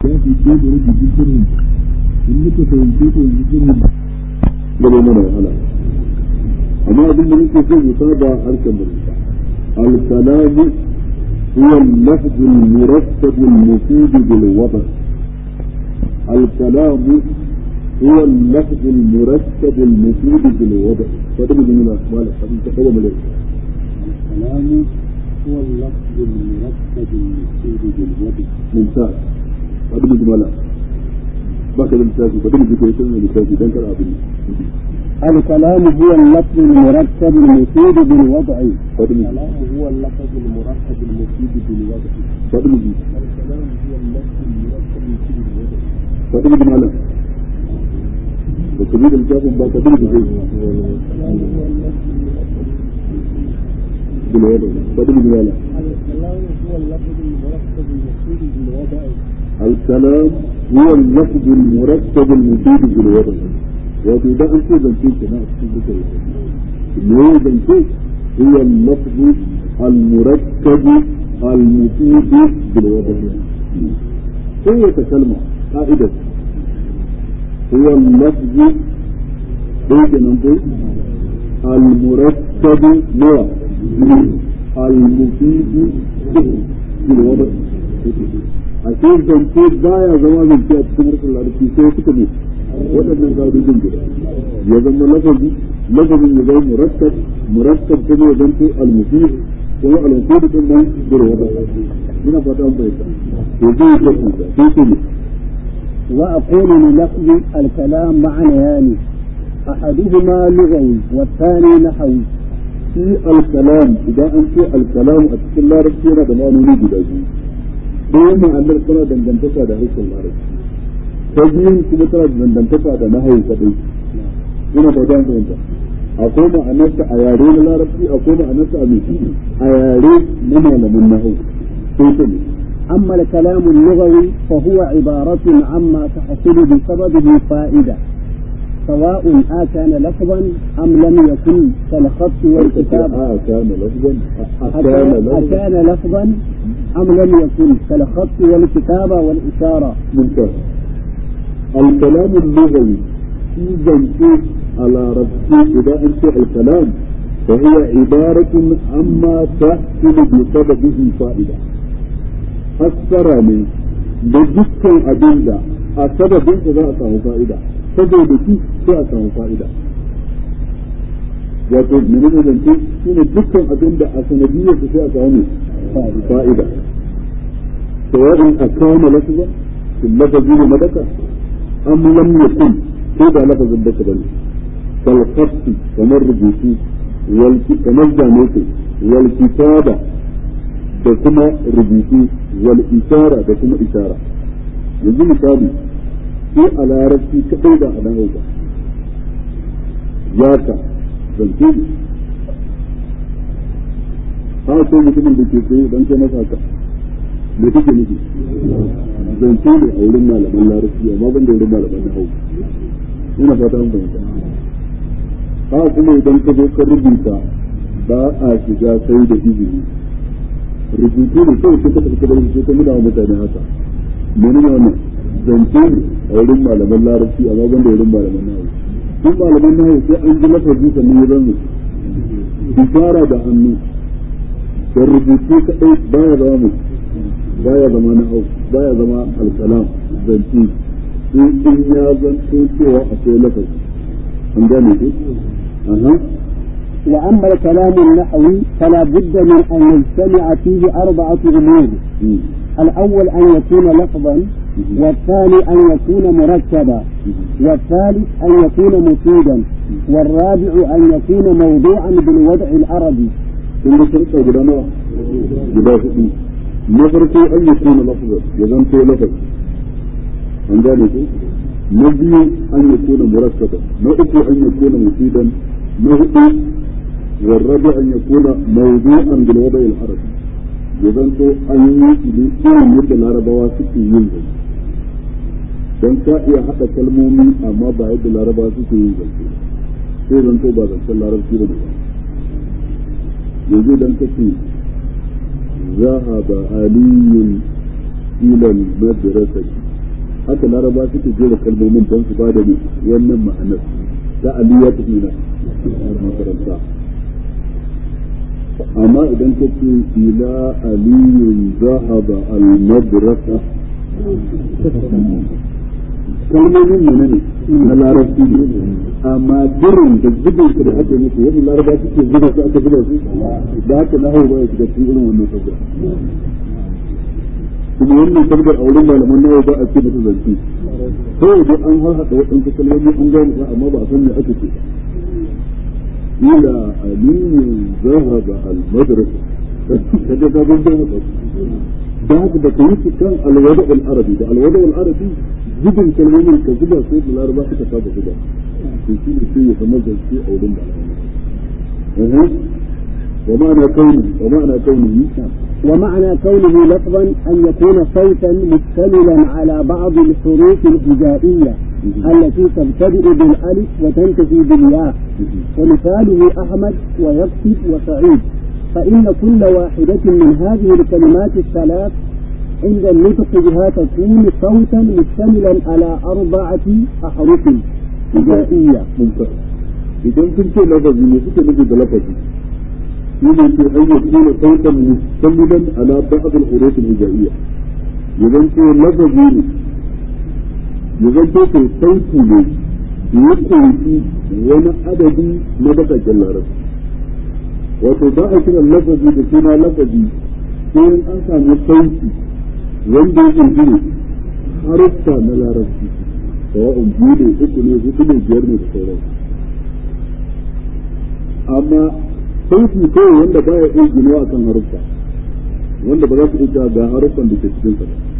ya fi ce da rubutu sirrin in muka fahimce ta yanzu sirrin da bai mana wahala amma abin da nake so mu saba harshen mu al-kalamu huwa al-lafz al-murattab al-mufid bil wada al-kalamu هو اللفظ المرتب المفيد بالوضع فده من الأحوال الحديث هو من الكلام هو اللفظ المرتب المفيد بالوضع ممتاز هذا من جمالا باقي المثال فده من ذكر يسمى المثال ده كان عبد الكلام هو اللفظ المرتب المفيد بالوضع فده من الكلام هو اللفظ المرتب المفيد بالوضع فده من الكلام هو اللفظ المرتب المفيد بالوضع فده من جمالا وكبير الكافر بقى كبير بزي بالوضع فده من جمالا الكلام هو اللفظ المرتب المفيد بالوضع الكلام هو اللفظ المرتب المفيد بالوضع wato idan an ce zance ke na cikin duka me zance هو اللفظ المركب المفيد بالوضع هي كلمة قاعدة هو اللفظ بيت نقول المركب نوع المفيد بالوضع ashe zance baya zama zance a cikin harkar larabci sai suka ne waɗannan ƙa'idojin guda ya zama lafazi lafazin ya zama murakkab murakkab kuma ya zanto al-mufid kuma al-mufid din nan bil wada ina fata an bayyana to zai yi tafi sai ce ne وأقول للفظ الكلام معنيان أحدهما لغوي والثاني نحوي shi al-kalam idan an ce al-kalam a cikin larabci yana da ma'anoni guda biyu ɗaya ma'anar tana dangantaka da harshen larabci ta biyun kuma tana dangantaka da nahawu kaɗai ina ba dan fahimta akwai ma'anarsa a yare na larabci akwai ma'anarsa a mai a yare na malaman nahawu sai ta ne أما الكلام اللغوي فهو عبارة عما تحصل بسببه فائدة سواء آكان لفظا أم لم يكن كالخط والكتاب a kana lafzan a kana أكان lafzan أكان لفظا أم لم يكن كالخط والكتابة والإشارة ممتاز الكلام اللغوي في زنتي على ربي إذا أنت الكلام فهي عبارة عما تحصل بسببه فائدة fassara ne da dukkan abin da a sababin za a samu fa'ida saboda shi sai a samu fa'ida wato menene zance shi ne dukkan abin da a sanadiyyar sai a samu fa'ida sawa'in a kama lafazin fil lafazi ne madaka am lam yakun ko da lafazin da bane kal khatti kamar rubutu wal kamar zane wal kitaba da kuma rubutu wal isara da kuma isara yanzu misali sai a larabci kadai da a nan ba ya ka zance ne ha ko mutumin da ke tsaye dan kai masa haka me kake nufi zance ne a wurin malaman larabci amma ban da wurin malaman na hau ina fata an fahimta ha kuma idan ka zo ka rubuta ba a shiga sai da izini rubutu ne kawai sai ka tafi ka rubutu ka nuna wa mutane haka menene wannan zance ne a wurin malaman larabci amma ban da wurin malaman nahawu sun malaman nahawu sai an ji lafazi sannan ya zama isara da hannu da rubutu kadai baya zama mu baya zama nahawu baya zama alkalam zance sai in ya zanto cewa akwai lafazi an gane ku aha وأما الكلام النحوي فلا بد من أن يجتمع فيه أربعة أمور مم. الأول أن يكون لفظا والثاني أن يكون مركبا والثالث أن يكون مفيدا والرابع أن يكون موضوعا بالوضع العربي kun ga shirka guda nawa guda hudu na farko an yi kuna lafazar ya zanto lafaz an gane ku na biyu an yi kuna murakkaba na uku an yi kuna mufidan na hudu والرابع أن يكون موضوعا بالوضع العربي يزنتو أن يجي إن يد العربة سكي ينزل don ka iya haɗa kalmomi amma ba yadda laraba suke yin zance sai zanto ba zancen larabci ba ne ba yanzu idan ka ce ذهب علي إلى المدرسة haka laraba suke jera kalmomin don su ba da ne wannan ma'anar ta aliyya ta hina makaranta amma idan ka ce ila aliyun zahaba al-madrasa kalmomin mana ne na larabci ne amma birin da zubin su da aka yi musu wani laraba suke zuba su aka zuba su da haka na hau ba ya shiga cikin irin wannan sabga kuma wannan sabgar a wurin malaman nawa ba a ce masa zance kawai dai an har haɗa waɗansu kalmomi an gane ba amma ba a san me aka ce ila aliyu zahaba al-madrasa kaje ka gunta haka da haka da kai su kan alwada al-arabi da alwada al-arabi zubin kalmomin ka zuba sai da laraba suka saba zuba to shi ne sai ya zama zance a wurin malaman ومعنى كونه ومعنى كونه ومعنى كونه لفظا أن يكون صوتا مشتملا على بعض الحروف الهجائية التي تبتدئ بالألف وتنتهي بالياء ومثاله أحمد ويكتب وسعيد فإن كل واحدة من هذه الكلمات الثلاث عند النطق بها تكون صوتا مشتملا على أربعة أحرف هجائية ممتاز إذا كنت لفظي يسكت نجد لفظي shine ce an yi kuma sautan musamman ala ba'd al-huruf al-hijaiyya idan ko lafazi ne idan ko ko sauti ne ya kunshi wani adadi na bakakken larabci wato ba a kira lafazi da suna lafazi sai an samu sauti wanda ya kunshi ne haruffa na larabci sawa'un biyu ne uku ne hudu ne biyar ne da sauransu amma sauti kawai wanda ba ya iya ginuwa akan haruffa wanda ba za su iya ga haruffan da ke cikin sa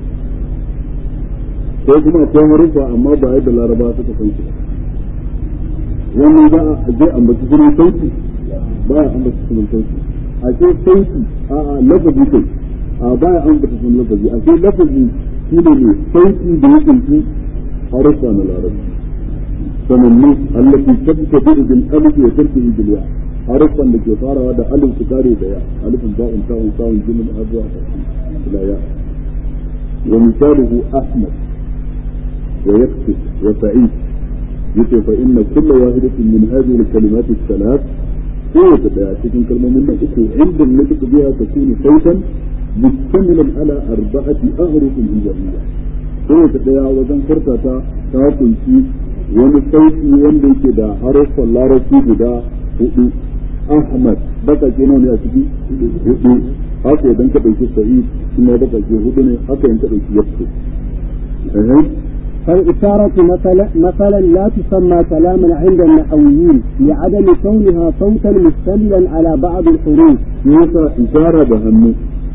ko kuma akwai haruffa amma ba yadda laraba suka san su wannan za a je ambaci sunan sauti ba ya ambaci sunan sauti a ce sauti a a lafazi kai a ba ya ambaci sunan lafazi a ce lafazi shi ne ne sauti da ya kunshi haruffa na larabci sanannu allati tabtadi bil alif wa tartihi bil ya' haruffan da ke farawa da alif su kare da ya alifin ba'un ta'un ta'un jimin har zuwa ila ya wa misaluhu ahmad wa yaktub wa sa'id yace fa inna kulla wahidatin min hadhihi al-kalimat ath-thalath kowace daya cikin kalmomin nan uku inda nutq biha takunu sautan mustamilan ala arba'ati ahrufin hijabiyya kowace daya wajen furtata ta kunshi wani sauti wanda yake da haruffan larabci guda hudu Ahmad baka ke nawa ne a ciki hudu haka idan ka ɗauki Sa'id kuma baka ke hudu ne haka idan ka ɗauki Yasir فالإشارة مثلا مثلا لا تسمى كلاما عند النحويين لعدم كونها صوتا مشتملا على بعض الحروف. يسا إشارة بهم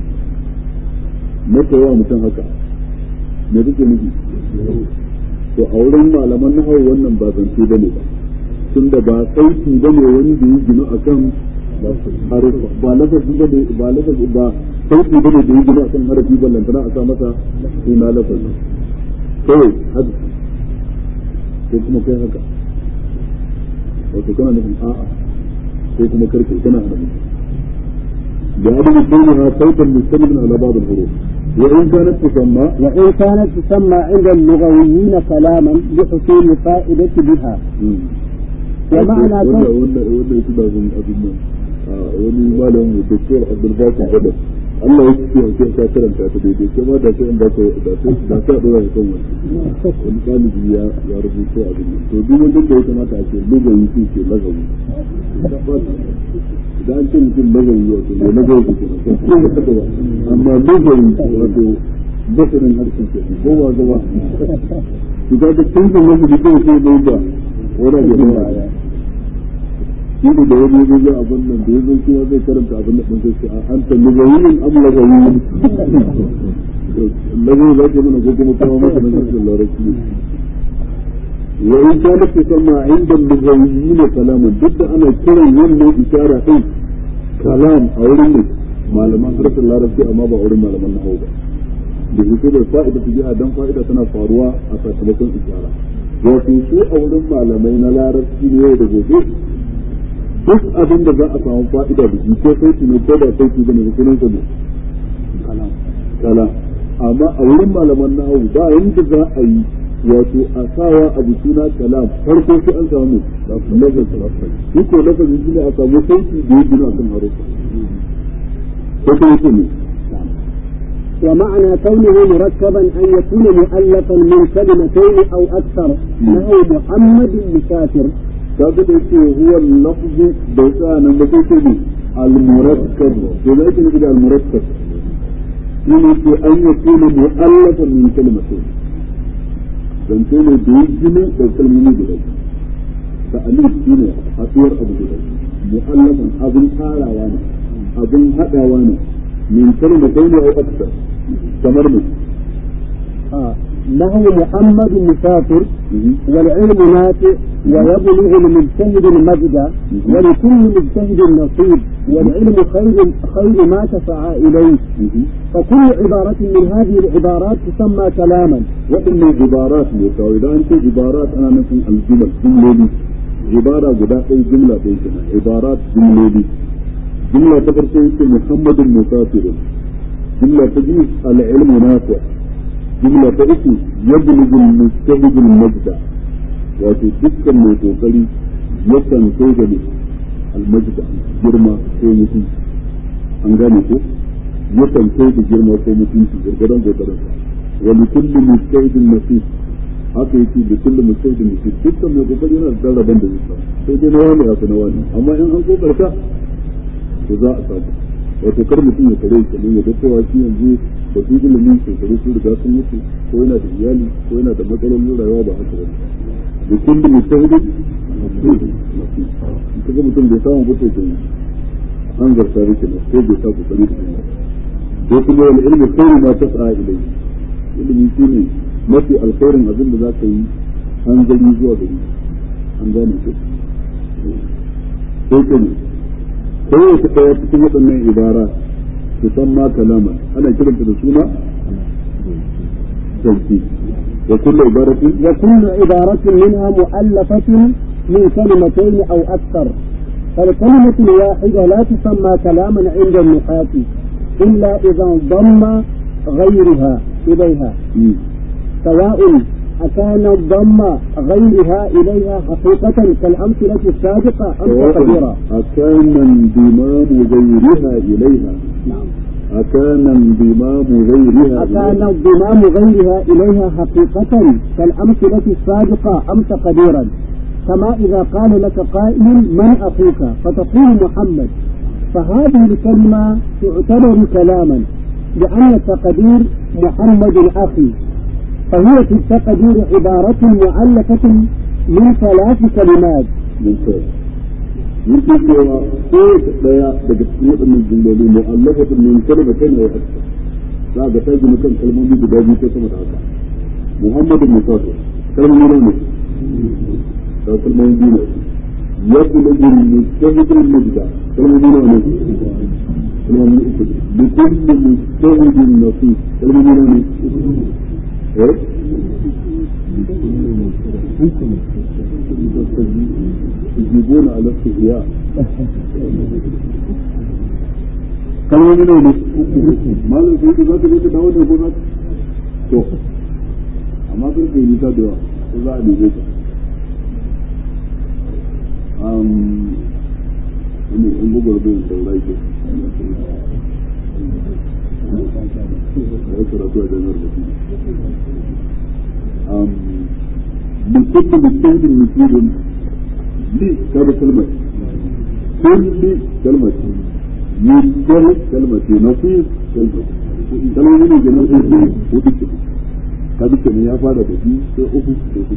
متى يوم متى هكا me kake nufi to a wurin malaman nahawu wannan ba zance bane ba tunda ba sauti ba ne wani da ya gina a kan harufa ba lafazi ba ne ba lafazi ba sauti ba ne da ya gina a kan harafi ba lantana a sa masa suna lafazi kawai haka ko kuma kai haka wato kana nufin a'a ko kuma karfe kana hana mutum da adam kauniha sautan mustamin ala ba'd al-huruf وإن كانت تسمى وإن كانت تسمى عند اللغويين كلاما لحصول الفائدة بها ومعنى wanda wanda wanda yake da zan abin nan wani malam doktor Abdul Basit Badar Allah ya ce ke ka karanta ta daidai ke ma da sai in ba ka da sai da sai da wani kan wani wani talibi ya ya rubuto abin nan to duk wanda da ya kamata a ce lugawi shi ke lagawi da an ce mutum lagawi wato ne lagawi ke kenan amma lugawi wato basarin harshen ke ko ba zama to ga da tunzun wanda da kai sai bai da wani da ya shi ne da wani ya zo abin nan da ya zo kuma zai karanta abin da ɗin sai a an ta lugawiyin am lagawiyin lagawi za ka mana ko kuma kawo masa nan cikin larabci wa in kana ta sama inda lugawiyin kalaman duk da ana kiran wannan isara din kalam a wurin ne malaman harkar larabci amma ba a wurin malaman nahawu ba da fito da fa'ida ta jiha dan fa'ida tana faruwa a sakamakon isara wato su a wurin malamai na larabci ne yau da gobe duk abin da za a samu fa'ida da shi ko sauti ne ko da sauti bane da sunan ne kala amma a wurin malaman nahawu ba yanda za a yi wato a sawa abu suna kalam farko sai an samu lafazin shi ko lafazin shi ne a samu sauki da ya gina akan harufa ko kuma shi ne ومعنى كونه مركبا أن يكون مؤلفا من كلمتين أو أكثر نحو محمد مسافر kaga da yake huwa lafzu da yasa nan da kake ne al-murakkab to da yake da al-murakkab shine ke an yakuna mu'allafan min kalimatin dan to ne da yake da kalmomi guda ta alif shine haɗuwar abu guda mu'allafan abin tarawa ne abin haɗawa ne min kalimatin au akthar kamar ne آه. له محمد مسافر والعلم نافع ويبلغ المجتهد المجد ولكل مجتهد نصيب والعلم خير خير ما تسعى اليه فكل عبارة من هذه العبارات تسمى كلاما وإن عبارات متعودة أنت عبارات أنا مثل الجمل جملة عبارة قداء جملة بيتنا عبارات جملة جملة تفرق محمد مسافر جملة تجيب العلم نافع جملة تأتي يبلغ المجتهد المجد wato dukkan mai kokari yakan kai da almajda girma ko mutunci an gane ko yakan kai da girma ko mutunci gurgudan kokarin sa wa li kulli mujtahidin nasib haka yake da kulli mujtahidin nasib dukkan mai kokari yana da rabon da zai samu sai dai na wani haka na wani amma in an kokarta to za a samu wato kar mutum ya kare shi ya ga cewa shi yanzu ba su ilimin shekaru sun riga sun mutu ko yana da iyali ko yana da matsalolin rayuwa ba haka ba da kulli mujtahidin kaga mutum bai samu ba to an zarta rike ne ko bai sa kokari da shi ko kuma wal ilmi khairu ma tas'a ilayhi ilimi shine mafi alkhairin abin da za ka yi an gani zuwa gari an gane ko sai kuma kowace ɗaya cikin waɗannan ibara su san ma kalama ana kiranta da suna zance wa kullu ibaratin وكل عبارة منها مؤلفة من كلمتين أو أكثر فالكلمة الواحدة لا تسمى كلاما عند النحاة إلا إذا انضم غيرها إليها سواء أكان الضم غيرها إليها حقيقة كالأمثلة السابقة أم تقديرا أكان انضمام غيرها إليها نعم أكان انضمام غيرها أكان انضمام غيرها إليها حقيقة كالأمثلة السابقة أم تقديرا كما إذا قال لك قائل من أخوك فتقول محمد فهذه الكلمة تعتبر كلاما لأن التقدير محمد أخي فهي في التقدير عبارة مؤلفة من ثلاث كلمات ممتاز yake cewa kowace ɗaya daga cikin waɗannan jumloli mu'allafatun min kalmatain wa akthar za ga ta gina kan kalmomi guda biyu ko sama da haka muhammadu musafir kalmomi ne da kalmomi biyu ne ya kula da mustahidul mujda kalmomi ne ne kalmomi uku bi kulli mustahidin nasib kalmomi ne ne eh يجيبون على استحياء kalmomi ne ne malam sai ka zaka je ka dawo da gona to amma kun kai nisa da yawa ko za a dubo ka um ne in gugur da saurai ke ya karatu a jami'ar baki um بكل مجتهد مفيد لي كذا كلمة كل كلمة مجتهد كلمة نصيب كلمة كلمة من جنة الدين ودك هذا كلمة يا فارة بدي سأخذ سأخذ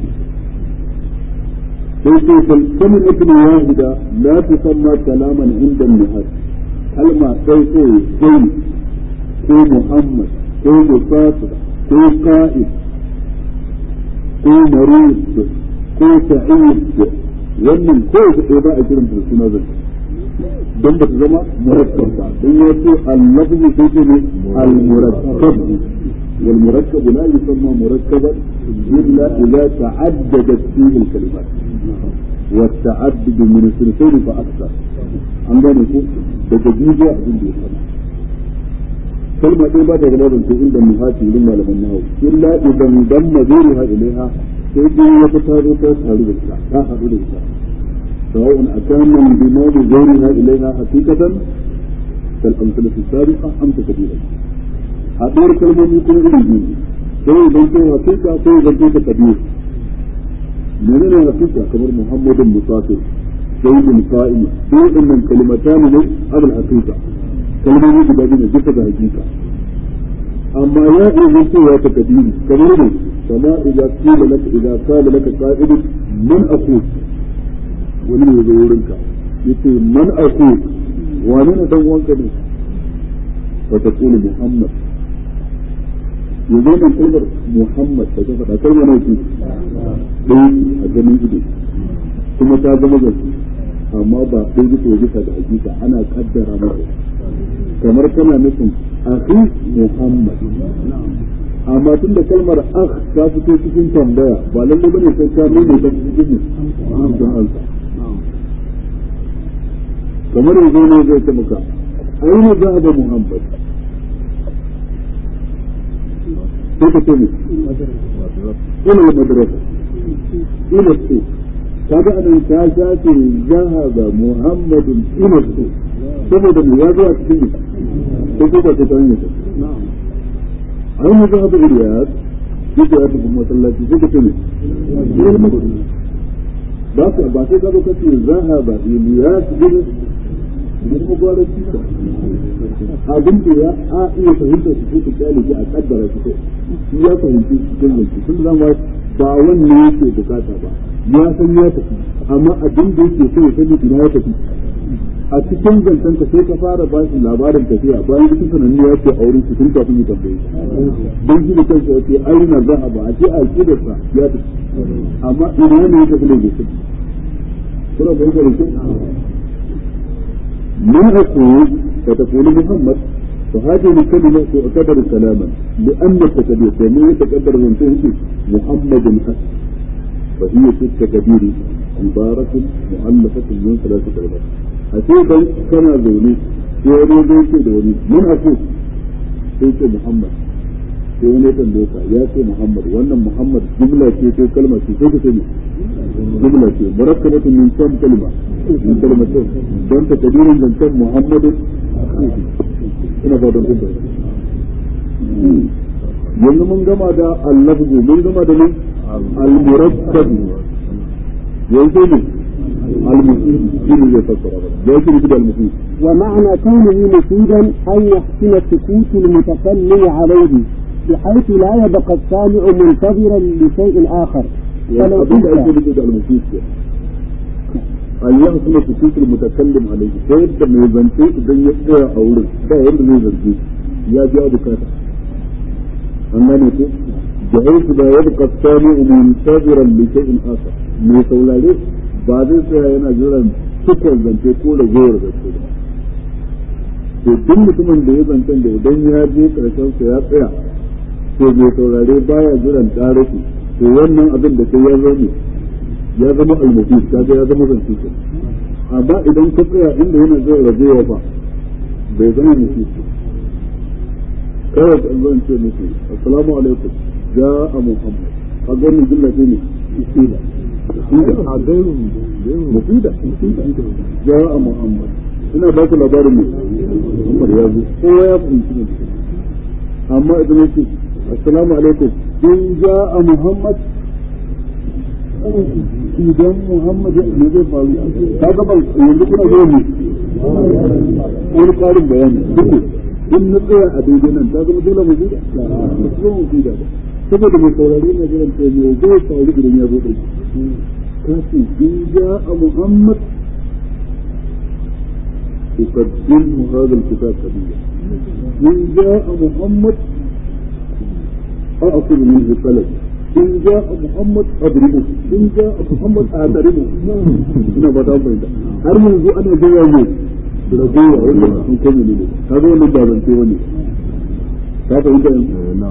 فيقول الكلمة الواحدة لا تسمى كلاما عند النهاية كلمة سيقول زين كو محمد كو مسافر كو قائد ko marid ko sa'id wannan ko da ɗaya ba a kiran da suna zai don ba ta zama murakkab ba don ya ce al-lafzu sai ce ne al-murakkab wal murakkab la yusamma murakkaban illa idza ta'addadat fihi al-kalimat wa ta'addud min sulsayn fa akthar an gane ko daga bidiyo abin da ya fara kalma ɗaya ba ta zama zance inda muhati wurin malaman nahawu illa idan dan mazuriha ilaiha sai dai wata ta zo ta taru da ita ta haɗu da ita sawa'un akana bimani zauriha ilaiha haqiqatan kal amsalatu sabiqa am takdiran haɗuwar kalmomi kuma irin biyu sai idan ko haqiqa ko idan ko takdir menene haqiqa kamar muhammadun musafir sayyidul qa'im duk wannan kalimatan ne abul haqiqa kalmomi guda biyu ne duka da hakika amma ya iya cewa ta kadiri kamar ne kama idza qila laka idza qala laka qa'id man aqul wani ne zai wurin ka yace man aqul wani ne dan wanka ne fa taqulu muhammad yanzu nan kalmar muhammad da ta faɗa kalmar ne ce ɗaya a ganin ido kuma ta zama gaske amma ba ɗaya bisa bisa da hakika ana kaddara masa kamar kana nufin akhi Muhammad amma tun da kalmar akh ta fito cikin tambaya ba lalle bane sai ka nuna ta cikin cikin ansa kamar yanzu ne zai ce maka aina zahaba Muhammad sai ka ce ne ila madrasa ila su kaga anan ta shafe zahaba Muhammadun ila su saboda mu ya zuwa cikin ko ko ba ta ta hanyar ai mu zaba Iliyas yake ya tafi masallaci sai ka ce ne ba ka ba sai ka zo kace zahaba Iliyas bin bin mubarak abin da ya a iya fahimta su ko ta kyale shi a kaddara shi shi ya fahimci cikin yanki tun da ba ba wannan yake bukata ba ya san ya tafi amma abin da yake so ya sani ina ya tafi a cikin zancen ka sai ka fara ba shi labarin tafiya bayan cikin sanannu ya ce a wurin su tun kafin ya tambaye don shi da kansa ya ce aina za a ba a ce a kidarsa ya tafi amma ina ne ya tafi ne bai tafi kuna fahimta da kyau من أقول فتقول محمد فهذه الكلمة تعتبر كلاما لأن التكبير يعني يتكبر من فيه محمد أسد فهي في التكبير عبارة مؤلفة من ثلاثة كلمات أتيبا كان ذوني يوري ذوني ذوني من أقول سيك محمد sai wani kan doka ya ce Muhammad wannan Muhammad jumla ce ko kalma ce sai ka ce jumla ce murakkabatun min kam kalma min kalmatin don ta kadirin zancen Muhammadu ina fatan kun yanzu mun gama da al-lafzu mun gama da ne al-murakkab yanzu ne al-mufid shi ne zai fassara ba ya shi da al-mufid ومعنى كونه مفيدا أن يحسن سكوت المتكلم عليه بحيث لا يبقى السامع منتظرا لشيء آخر فلو abin da ake قلت nufi da al-mufid ke an yi kuma sukutul mutakallim alaihi ta yadda mai zance idan ya tsaya a wurin ba wanda zai zance ya biya bukata an gane ko da haisu da ya buka sami muntaziran li shay'in akhar mai saurare ba zai tsaya yana jiran cikon zance ko ragowar zance ba to duk mutumin da ya zancen da idan ya je karshen sa ya tsaya to mai saurare baya jiran tarihi to wannan abin da sai ya zama ya zama almufid kaga ya zama zance ke amma idan ka tsaya inda yana zai rajewa fa bai zama mufid kawai ka zan ce muku assalamu alaikum ja'a muhammad a ganin jumla ce ne mufida a gairun mufida ja'a muhammad ina ba ku labarin ne muhammad ya zo kowa ya fahimci ne amma idan yake assalamu alaikum in ja'a muhammad idan Muhammad ne zai faru ka ga ban yanzu kuna zo ne wani karin bayani duku in na tsaya a daidai nan ta zama dole mu buɗe ba su zo mu buɗe ba saboda mai saurari na jiran ta ne zai faru idan ya zo ɗai ka ce in ja a Muhammad أقدمه هذا الكتاب قليلا إن جاء محمد أأخذ منه قلم in ja Muhammad adribu in ja Muhammad adribu ina ba ta fahimta har yanzu ana jira ne da gowa wanda sun kai ne ne kaga wannan ba zance wani ka fahimta na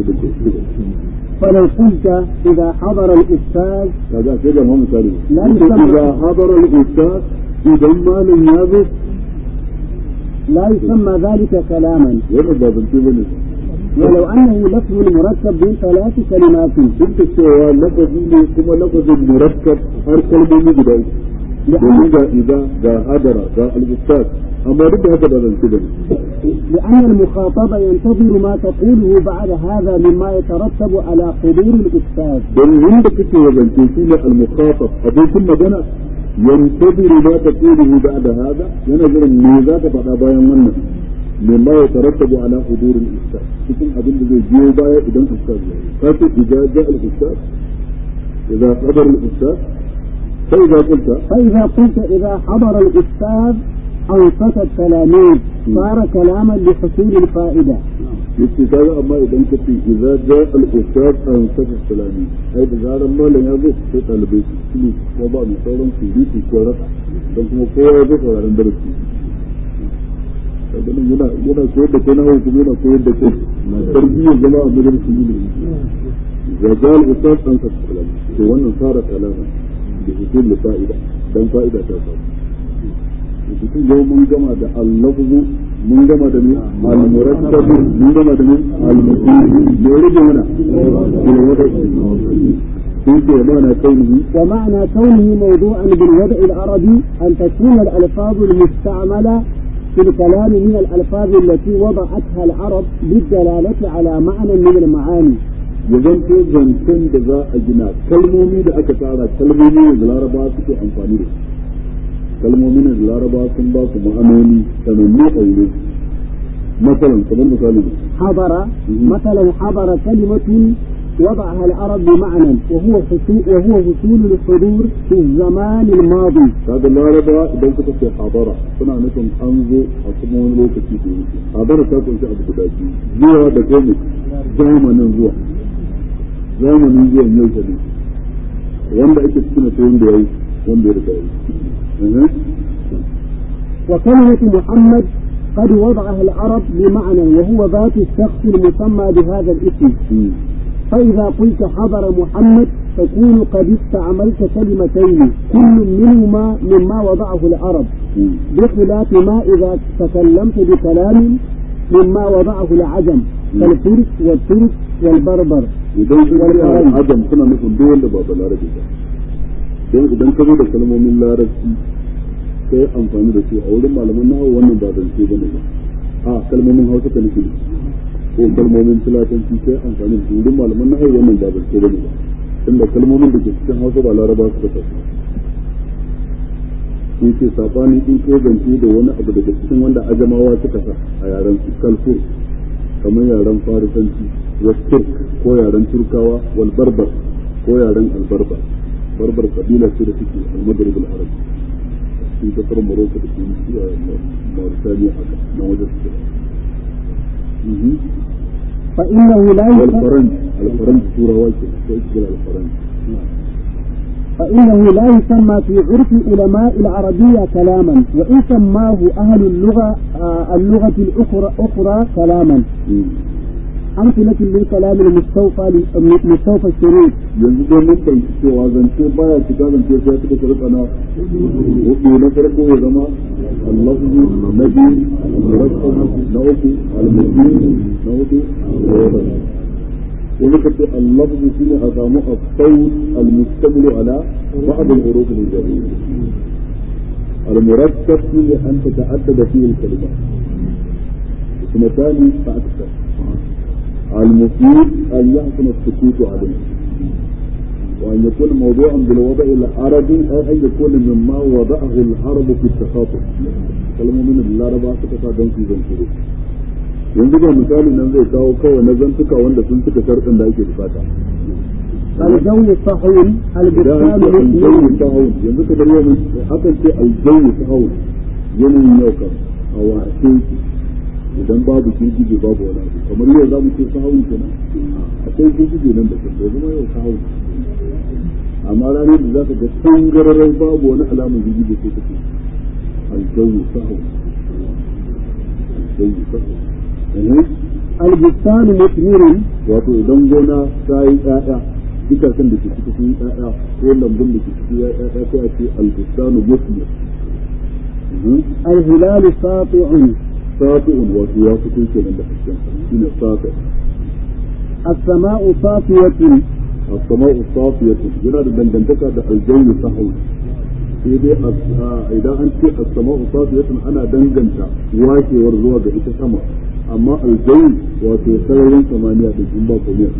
فلو قلت إذا حضر الأستاذ kaga sai da mu misali لا Inda يسمى- idza hadara al-ustad idan malam ya zo لا يسمى ذلك كلاما wannan ba zance bane ولو أنه لفظ مركب من ثلاث كلمات duk da cewa lafazi ne kuma lafazin murakkab har kalmomi guda uku domin ga iza ga hadara ga al-ustad amma duk da haka ba zance bane لأن المخاطب ينتظر ما تقوله بعد هذا مما يترتب على حضور الأستاذ don wanda kake wazance shi ne al-mukhatab abokin magana yantabiru ma taquluhu ba'da hada yana jiran me za ka faɗa bayan wannan mimma ya tarattabu ala hudur al-ustad cikin abin da zai biyo baya idan ustad ya yi kace idza ja'a al-ustad idza qadara al-ustad fa idza qulta فإذا قلت إذا حضر الأستاذ أنصت التلاميذ صار كلاما لحصول الفائدة yace kaga amma idan ka ce idza ja'a al-ustad an saka salami ai da zaran malam ya zo sai talibai su ne ko ba mu sauran su yi ko rasa dan kuma kowa ya zo sauraron darasi kaga nan yana yana koyar da kai na hawo kuma yana koyar da kai na tarbiyyar zama a majalisin ilimi idza ja'a al-ustad an saka salami to wannan sara kalama da husul da fa'ida dan fa'ida ta samu cikin yau mun gama da al-lafzu mun gama da min al-murakkab mun gama da min al-mufid me rage mana sun ce mana kaunihi ومعنى كونه موضوعا بالوضع العربي أن تكون الألفاظ المستعملة في الكلام من الألفاظ التي وضعتها العرب للدلالة على معنى من المعاني ya zanto zancen da za a gina kalmomi da aka tsara kalmomi da laraba suke amfani da su kalmomin da laraba sun ba su ma'anoni sanannu a wurin masalan kamar misali حضر مثلا حضر كلمة وضعها العرب بمعنى وهو حصول وهو حصول الحضور في الزمان الماضي kaga laraba idan suka ce hadara suna nufin an zo a kuma wani lokaci da yake hadara ta kunshi abu guda biyu zuwa da kuma zamanin zuwa zamanin zuwan yau ta ne wanda ake cikin ta wanda ya yi wanda ya riga yi وكلمة محمد قد وضعها العرب بمعنى وهو ذات الشخص المسمى بهذا الاسم فإذا قلت حضر محمد تكون قد استعملت كلمتين كل منهما مما وضعه العرب بخلاف ما إذا تكلمت بكلام مما وضعه العجم كالفرس والترك والبربر idan sun yi adam suna nufin duk wanda ba balarabe ba don idan ka zo da kalmomin larabci sai amfani da su a wurin malaman nahawu wannan ba zance bane ba a kalmomin hausa ka nufi ko kalmomin filatanci sai amfani da su wurin malaman nahawu wannan ba zance bane ba tunda kalmomin da ke cikin hausa ba laraba suka tafi sun ce sabani in ko zance da wani abu daga cikin wanda ajamawa suka sa a yaren su kalfur kamar yaren farisanci wa turk ko yaren turkawa wal barbar ko yaren albarbar barbar kabila ce da suke al-maghrib al-arab sun kasar Morocco da sun Mauritania haka na wajen su فإنه لا يسمى والفرنج الفرنج turawa ke ko ita al-faranj فإنه لا يسمى في عرف علماء العربية كلاما وإن سماه أهل اللغة آه اللغة الأخرى أخرى كلاما أمثلة للكلام المستوفى مستوفى الشروط yanzu dai mun fahimci cewa zance baya shiga zance sai suka shirka na hudu na farko ya zama al-lafzu na biyu al-murakkab na uku al-mubin na hudu yanzu ka ce al-lafzu shine a samu as-sawt al-mustamil ala ba'd al-huruf al-jariyya al-murakkab shine an tata'addada fihi al-kalimat اثنتان فأكثر المفيد أن يحسن السكوت عليه وأن يكون موضوعا بالوضع العربي أو أن يكون مما وضعه العرب في التخاطب كلمة من العرب suka don su zanturu yanzu ga misali nan zai kawo kawai na zantuka wanda sun cika sharɗin da ake bukata الجو الصحون البستان aljawu المثمر sahun yanzu ka bari yau hakan ce aljawu sahun yanayin yau kan a wace idan babu girgije babu wani abu kamar yau za mu ce sahun kenan akwai girgije nan da kan bai zama yau sahun amma ranar da za ka ga tangararai babu wani alamun girgije sai ka ce aljawu sahun aljawu sahun البستان مثمر wato idan gona ta yi ƴaƴa itacen da ke ciki sun yi ƴaƴa ko lambun da ke ciki ya yi ƴaƴa sai a ce albustanu muslim الهلال ساطع safi'un wato ya fito kenan da hasken shine safi السماء صافية as-sama'u safiyatu yana da dangantaka da aljawi sahwi sai dai idan an ce as-sama'u safiyatun ana danganta washewar zuwa ga ita sama amma aljawi wato sararin samaniya da jumba komai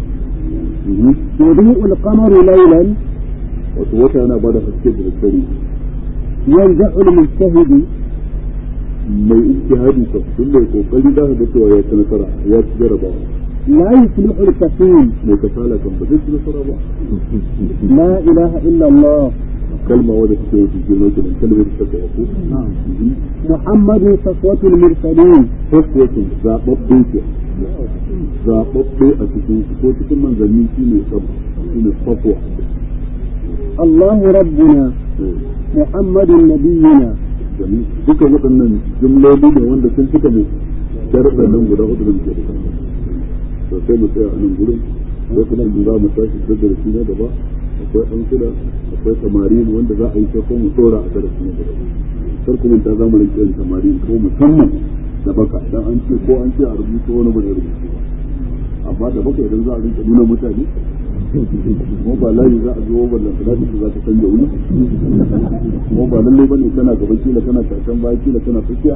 يضيء القمر ليلا wato wata yana bada haske da daddare ينجح المجتهد mai ijtihadi ka tun mai kokari da ga cewa ya ci nasara ya ci jarabawa لا يفلح الكفيل mai kasala kan ba zai ci nasara ba لا إله إلا الله kalma wadda take wata girma kenan kalmar da take ko محمد صفوة المرسلين faswatin zababbe ke zababbe a cikin ko cikin manzanni shine sab shine safwa الله ربنا محمد نبينا domin duka waɗannan jumloli ne wanda sun cika ne sharuɗan nan guda hudu da muke da to sai mu tsaya a nan gurin sai kuma mu za mu tashi da darasi na gaba akwai ɗan kula akwai samarin wanda za a yi sai ko mu tsora a darasi na gaba kar kuma ta za mu rinke yin samarin ko musamman da baka dan an ce ko an ce a rubuta wani ba da rubutu ba amma da baka idan za a rinka nuna mutane ko ba layi za a zo ballan da za ta canja wuri ko ba lallai bane kana gaba kila kana karshen baya kila kana tsakiya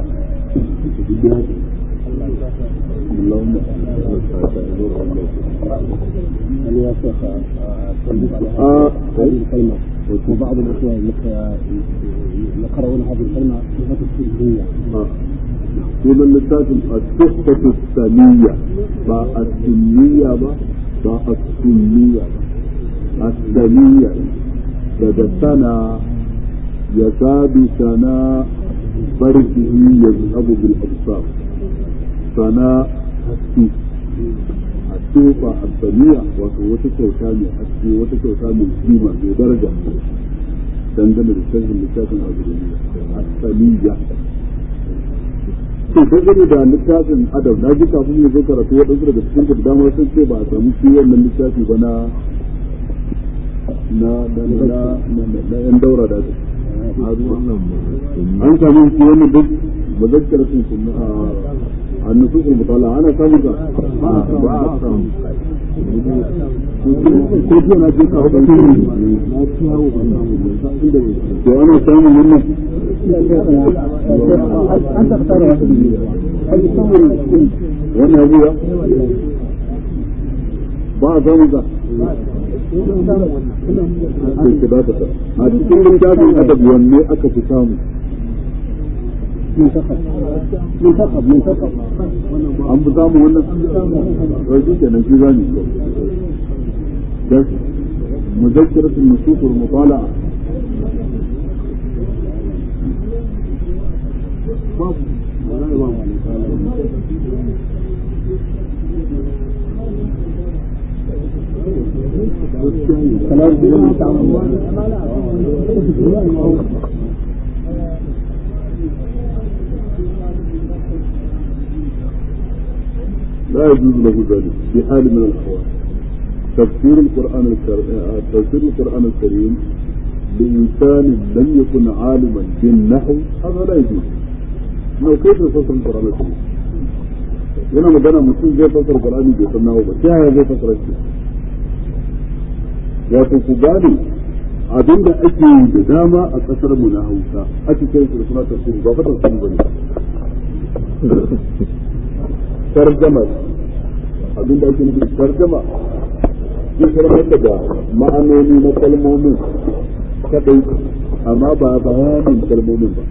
اللهم يا شيخ آه. هذه الكلمة وبعض الأخوة يقرؤون هذه الكلمة بصفة السلبية sunan littafin a tuhfatu saniya ba a sunniya ba ba a sunniya ba a saniya daga sana ya sabi sana barkihi ya zahabu bil absar sana haske a tufa a saniya wato wata kyauta mai haske wata kyauta mai kima mai daraja dangane da sharhin littafin a a saniya to dangane da littafin adab na ji kafin ya zo karatu waɗansu daga cikin da dama sun ce ba a samu shi wannan littafi ba na na na na na yan daura da an samu shi wannan duk muzakkaratin sunna a nusus mutala ana samu ka ba a samu ko jiya na je ka haɗa na ciyawo ba samu to ana samun wannan أنت اختار واحد هل يصور الكل wannan abuwa ba a samun ka a cikin littafin adab wanne aka fi samu منتخب منتخب منتخب an fi samu wannan rashi kenan shi zani بس مذكرة النصوص والمطالعة لا يجوز له ذلك في حال من الأحوال تفسير القرآن الكريم تفسير القرآن الكريم لإنسان لم يكن عالما بالنحو هذا لا يجوز لو كيف يفسر القرآن الكريم yana magana mutum zai fasar Qur'ani bai san nawa ba ta yaya zai fasara shi wato ku gane abinda ake yi da dama a kasar mu na Hausa ake kai su da suna tafsiri ba fa tafsiri bane tarjama abinda ake nufi tarjama zai sarrafa da ma'anoni na kalmomin kadai amma ba bayanin kalmomin ba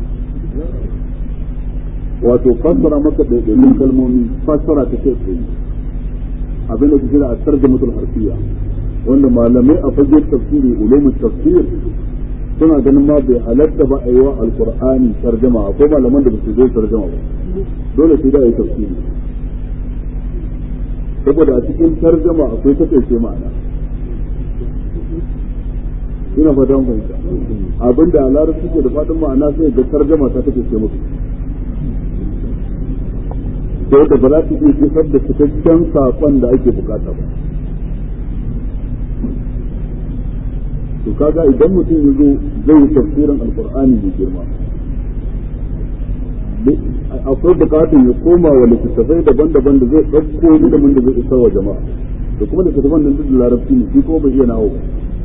wato fassara maka da ɗaiɗaikun kalmomi fassara ta kai tsaye abin da kira a tarjamatul harfiya wanda malamai a fage tafsiri ulumul tafsir suna ganin ma bai halatta ba a yi wa alqur'ani tarjama akwai malaman da ba su zo tarjama ba dole sai da yi tafsiri saboda a cikin tarjama akwai takaice ma'ana ina fatan fahimta abinda a larabci ke da fatan ma'ana sai ga tarjama ta takaice musu sai da ba za su iya isar da cikakken saƙon da ake bukata ba to kaga idan mutum ya zo zai yi tafsirin alkur'ani mai girma akwai bukatun ya koma wa littattafai daban-daban da zai ɗauko ilimin da zai isar wa jama'a da kuma littattafan nan duk da larabci ne shi kuma bai iya nawo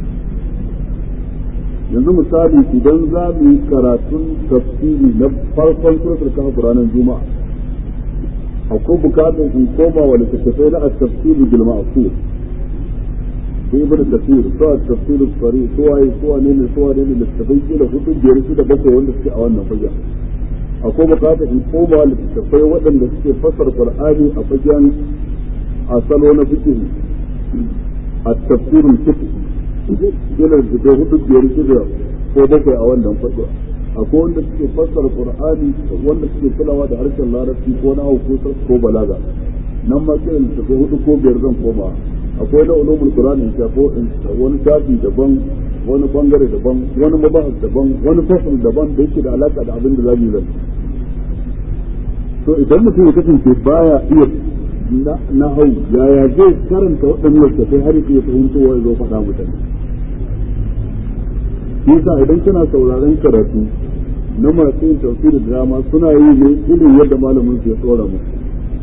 yanzu misali idan za mu yi karatun tafsiri na farkon suratul kahf ranar juma'a akwai bukatun in koma wa littattafai na at-tafsir bil ma'qul sai ibn tafsir so at-tafsir sari so waye so wane ne so wane ne littattafai kila hudu biyar shida bakwai wanda suke a wannan fagen akwai bukatar in koma littattafai waɗanda suke fassar qur'ani a fagen a salo na fiqh a tafsirin fiqh dole da hudu biyar shida ko bakwai a wannan fasa akwai wanda suke fassara qur'ani wanda suke kulawa da harshen larabci ko na ko ko balaga nan ma kiran littattafai hudu ko biyar zan koma akwai na ulumul qur'ani in shafo wani shafi daban wani bangare daban wani mabahas daban wani fasal daban da yake da alaka da abin da zamu yi to idan mutum ya kasance baya iya na hau yaya zai karanta waɗannan littattafai har ya fahimtowa ya zo faɗa mutane yasa idan kana sauraron karatu na masu yin tafsirin drama suna yi ne irin yadda malamin su ya tsora musu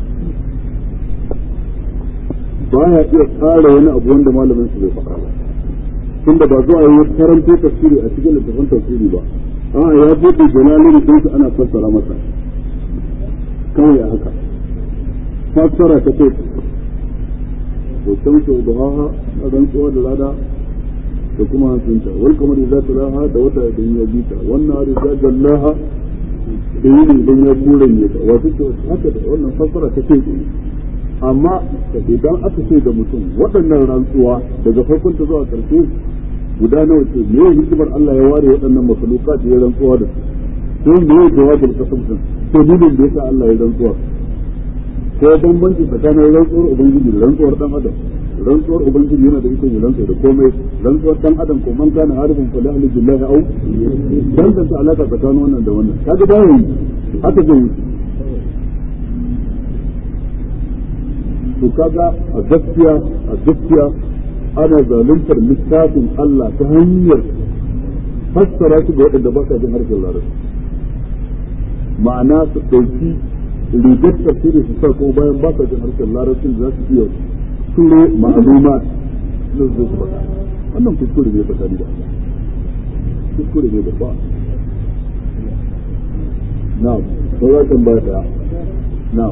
baya iya tsara wani abu wanda malamin su bai faɗa ba tunda ba zuwa yi karanto tafsiri a cikin littafin tafsiri ba a ya buɗe jalalin sun su ana fassara masa kawai a haka fassara ta kai to shamsu duhaha a rantsuwa da rada da kuma hansunta wal kamar idza talaha da wata idan ya bita wannan idza jallaha da yini idan ya kuranye ta wato ce haka da wannan fassara ta kai amma idan aka ce da mutum waɗannan rantsuwa daga farkon ta zuwa ƙarshe guda nawa ce me ya hikimar Allah ya ware waɗannan makhluka da ya rantsuwa da su ko me ya jawabin kasam din to dalilin da yasa Allah ya rantsuwa ko bambanci tsakanin rantsuwar ubangiji da rantsuwar dan adam rantsuwar ubangiji yana da ikon ya rantsa da komai rantsuwar dan adam ko man kana harifin fa lahli billahi au dan da alaka tsakanin wannan da wannan kaga da yi haka zai yi to kaga a gaskiya a gaskiya ana zaluntar littafin Allah ta hanyar fassara shi ga waɗanda ba sa jin harshen larabci ma'ana su ɗauki rigar tafsiri su sa ko bayan ba sa jin harshen larabcin da za su iya turo ma'aluma na su su faɗa wannan kuskure ne tsakani da Allah kuskure ne babba na'am ko za kan ba ta na'am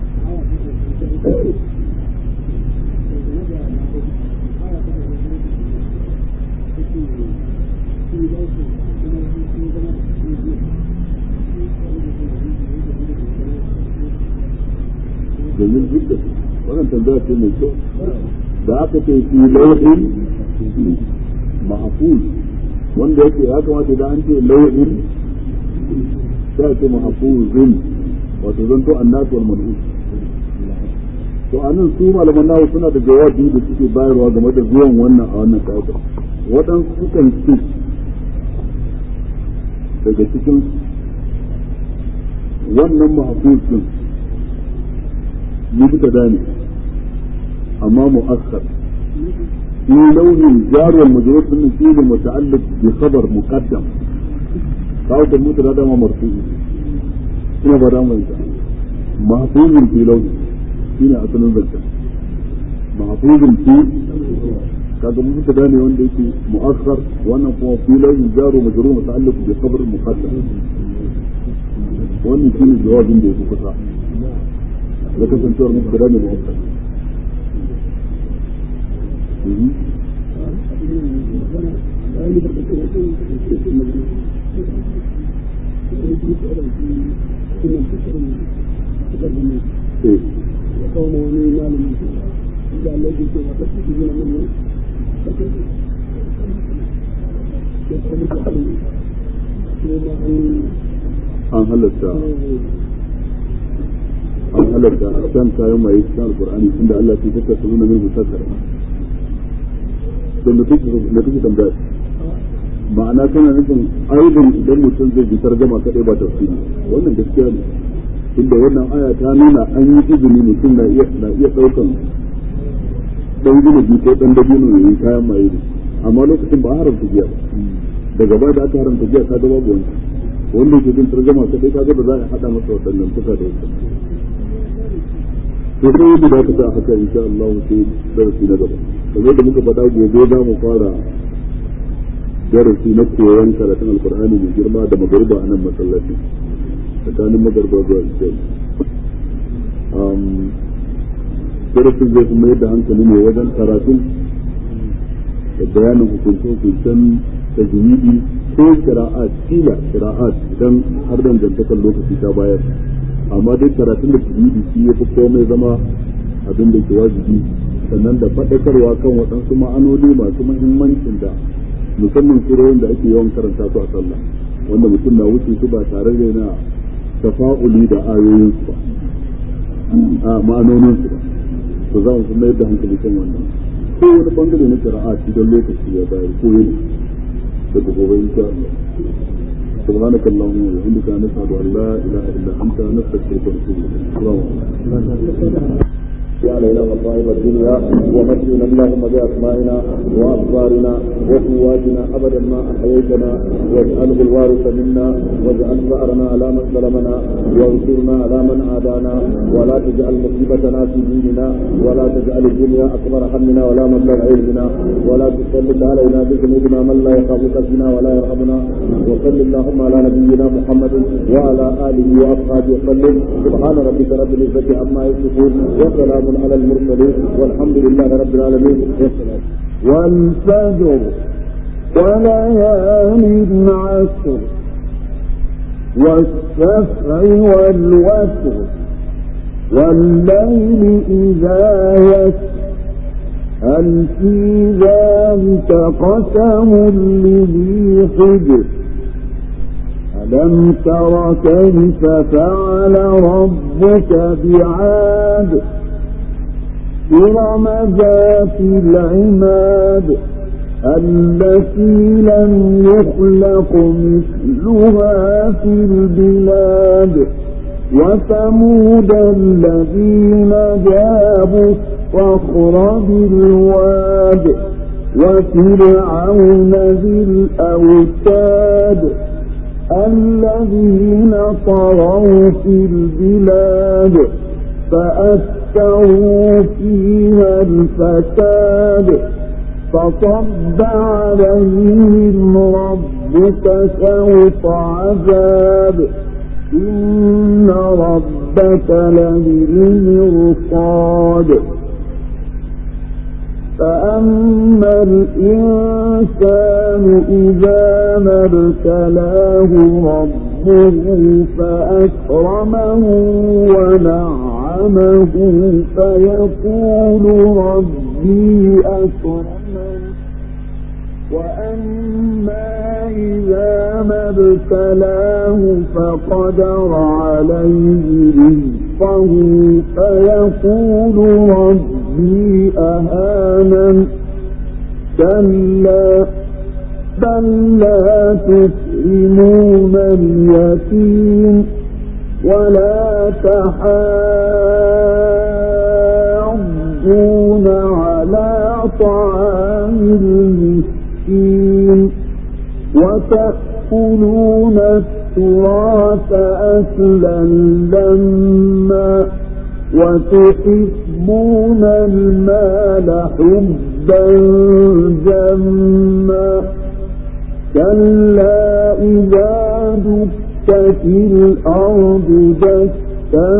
domin duk da wannan tambaya ce mai kyau da aka ce fi lauhin mahfuz wanda yake ya kamata da an ce lauhin sai ce mahfuzun wato zan to annasu wal man'us to anan su malaman nawa suna da jawabi da suke bayarwa game da zuwan wannan a wannan ka'ida waɗansu sukan ce daga cikin wannan mahfuz din مبتدا أما مؤخر في لون الجار والمجرور من فيه المتعلق بخبر مقدم قاعدة المبتدا ده مرفوع هنا بدا ما محفوظ في لون هنا أصل الزكاة محفوظ في kaga mubtada ne wanda yake mu'akhkhar wannan kuma fi launin jar wa majrur muta'alliq bi khabar muqaddam wannan shine jawabin da yake kusa da kasancewar mubtada ne mu'akkad an halatta an halarta a kan kayan maye cikin alkur'ani tunda Allah ya tattaka su nuna min musakkar to da kike tambaya ma'ana kana nufin aibin idan mutum zai bitar gama kadai ba tafsiri wannan gaskiya ne inda wannan aya ta nuna an yi izini mutum na iya na iya daukan dan gina bi ko dan dabino ne kayan maye ne amma lokacin ba haramta giya ba daga baya da aka haramta giya ka ga babu wani wanda ke jin tarjama ta dai kaga da za a hada masa waɗannan tuka da wasu to sai yadda da ka sa haka insha Allah sai darasi na gaba kamar da muka faɗa gobe za mu fara darasi na koyon karatun alkur'ani mai girma da magarba a nan masallaci tsakanin magarba zuwa isai darasin zai kuma yadda hankali ne wajen karatun da bayanin hukunce-hukuncen tajwidi ko kira'at kila kira'at idan har dangantakar lokaci ta bayar amma dai karatun da tajwidi shi ya fi komai zama abin da ke wajibi sannan da faɗakarwa kan waɗansu ma'anoni masu muhimmancin da musamman surorin da ake yawan karanta su a sallah wanda mutum na wuce su ba tare da yana tafa'uli da ayoyin su ba a ma'anonin su ba to za mu fi mayar da hankali kan wannan ko wani bangare na shari'a idan lokaci ya bayar ko yana daga gobe insha Allah سبحانك اللهم وبحمدك نشهد ان لا اله الا انت نستغفرك ونتوب اليك السلام عليكم علينا مصائب الدنيا ومتعنا اللهم باسمائنا وابصارنا وقواتنا ابدا ما احييتنا واجعله الوارث منا واجعل ثارنا على من ظلمنا وانصرنا على من عادانا ولا تجعل مصيبتنا في ديننا ولا تجعل الدنيا اكبر همنا ولا مبلغ علمنا ولا تسلط علينا بذنوبنا من لا يخافك فينا ولا يرحمنا وصل اللهم على نبينا محمد وعلى اله واصحابه وسلم سبحان ربك رب العزه عما يصفون وسلام على المرسلين والحمد لله رب العالمين والفجر وليال عشر والشفع والوتر والليل إذا يسر هل في ذلك قسم لذي حجر ألم تر كيف فعل ربك بعاد إرم ذات العماد التي لم يخلق مثلها في البلاد وثمود الذين جابوا الصخر بالواد وفرعون ذي الأوتاد الذين طغوا في البلاد فأكثروا فيها الفساد فصب عليهم ربك سوط عذاب إن ربك لبالمرصاد فأما الإنسان إذا ما ابتلاه ربه فأكرمه ونعمه فيقول ربي أكرمن وأما إذا ما ابتلاه فقدر عليه رزقه فيقول ربي أهانن كلا بل لا تكرمون اليتيم ولا تحاضون على طعام المسكين وتأكلون التراث أكلا لما وتحبون المال حبا جما كلا إذا دكت الأرض دكا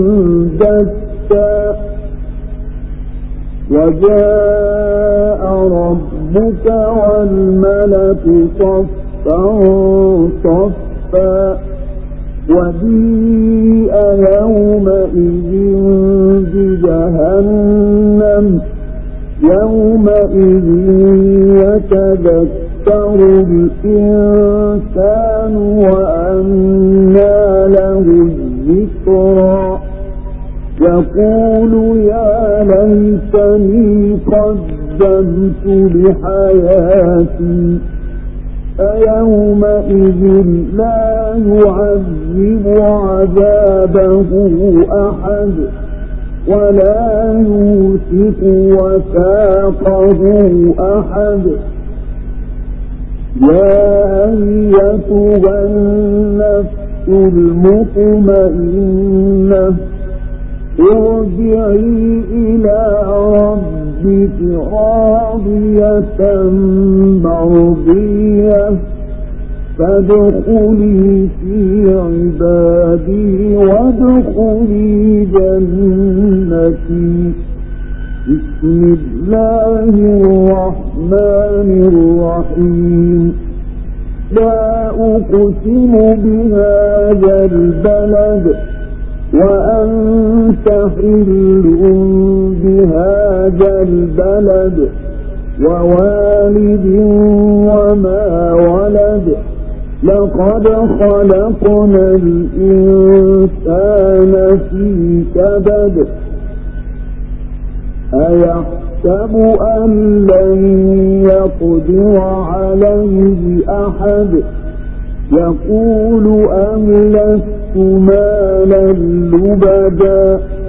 دكا وجاء ربك والملك صفا صفا وجيء يومئذ بجهنم يومئذ يتذكر الإنسان وأنى له الذكرى يقول يا ليتني قدمت لحياتي فيومئذ لا يعذب عذابه أحد ولا يوثق وثاقه أحد يا أيتها النفس المطمئنة ارجعي إلى ربك راضية مرضية فادخلي في عبادي وادخلي جنتي بسم الله الرحمن الرحيم لا أقسم بهذا البلد وأنت حل بهذا البلد ووالد وما ولد لقد خلقنا الإنسان في كبد أيحسب أن لن يقدر عليه أحد يقول أهلكت مالا لبدا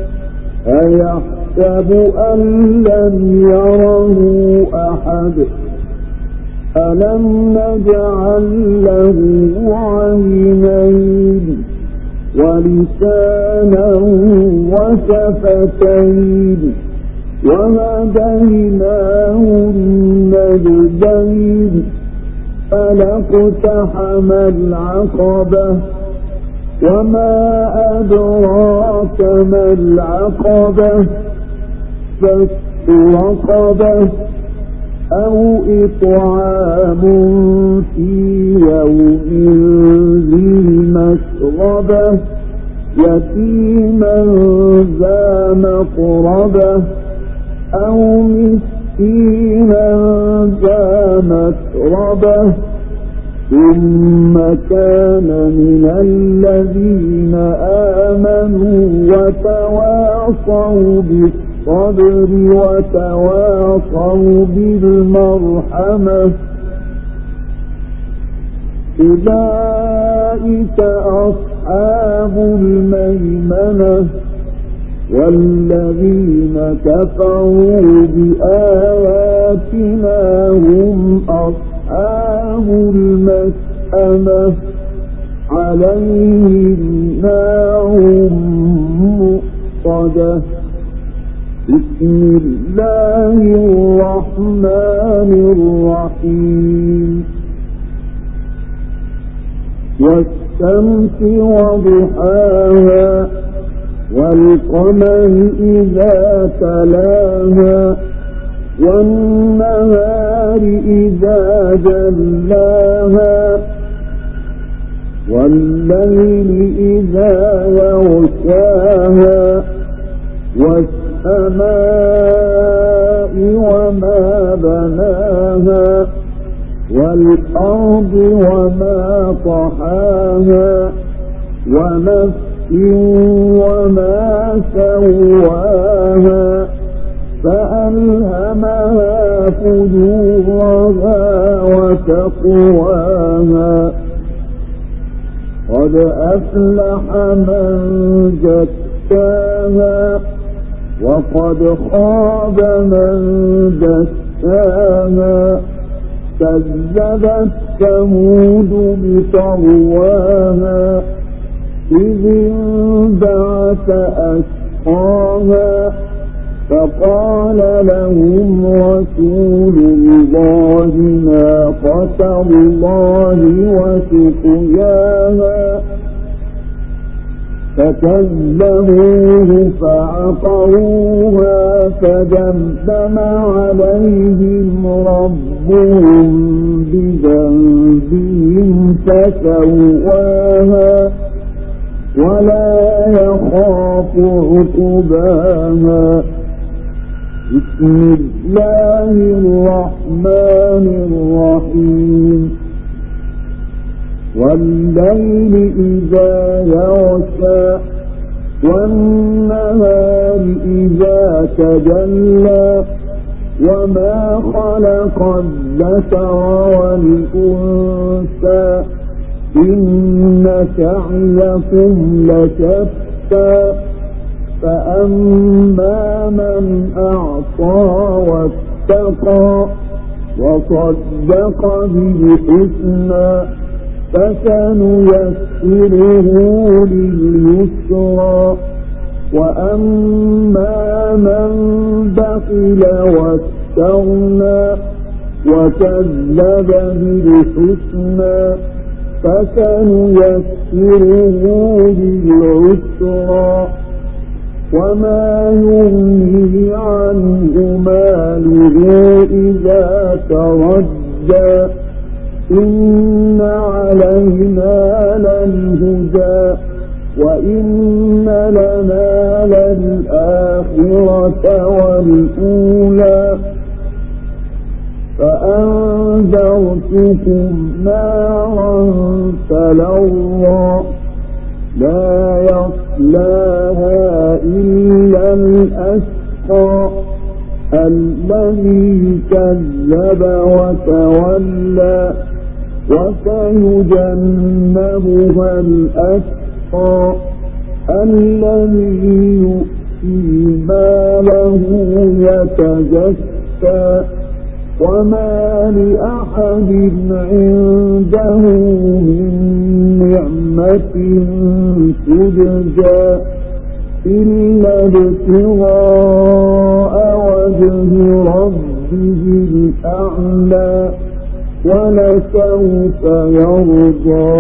أيحسب أن لم يره أحد ألم نجعل له عينين ولسانا وشفتين وهديناه النجدين فلاقتحم العقبة وما أدراك ما العقبة فك رقبة أو إطعام في يوم ذي مسغبة يتيما ذا مقربة أو مسكينا ذا متربة ثم كان من الذين آمنوا وتواصوا بالصبر وتواصوا بالمرحمة أولئك أصحاب الميمنة والذين كفروا بآياتنا هم أصحاب المسأمة عليهم نار مؤصدة بسم الله الرحمن الرحيم والشمس وضحاها والقمر إذا تلاها والنهار إذا جلاها والليل إذا يغشاها والسماء وما بناها والأرض وما طحاها ونفس وما سواها فألهمها فجورها وتقواها قد أفلح من زكاها وقد خاب من دساها كذبت ثمود بطغواها إذ انبعث أشقاها فقال لهم رسول الله ناقة الله وسقياها فكذبوه فعقروها فدمدم عليهم ربهم بذنبهم فسواها ولا يخاف عقباها بسم الله الرحمن الرحيم والليل إذا يغشى والنهار إذا تجلى وما خلق الذكر والأنثى إن سعيكم لشتى فأما من أعطى واتقى وصدق بالحسنى فسنيسره لليسرى وأما من بخل واستغنى وكذب بالحسنى فسنيسره للعسرى وما يغني عنه ماله إذا تردى إن علينا للهدى وإن لنا للآخرة والأولى فأنذرتكم نارا تلظى لا يصلاها إلا الأشقى الذي كذب وتولى وسيجنبها الأشقى الذي يؤتي ماله يتزكى وما لأحد عنده من نعمة تجزى إلا ابتغاء وجه ربه الأعلى ولسوف يرضى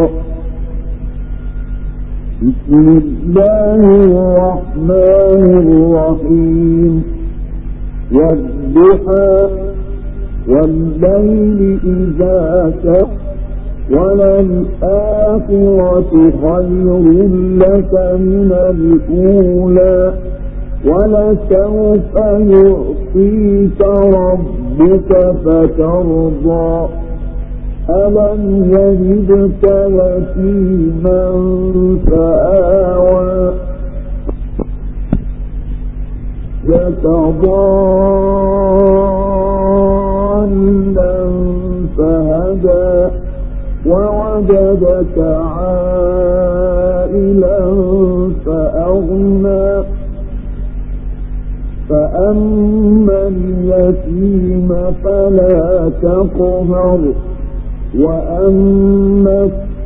بسم الله الرحمن الرحيم والضحى والليل إذا سر وللآخرة خير لك من الأولى ولسوف يعطيك ربك فترضى ألم يجدك يتيما فآوى ضالا فهدى ووجدك عائلا فأغنى فأما اليتيم فلا تقهر وأما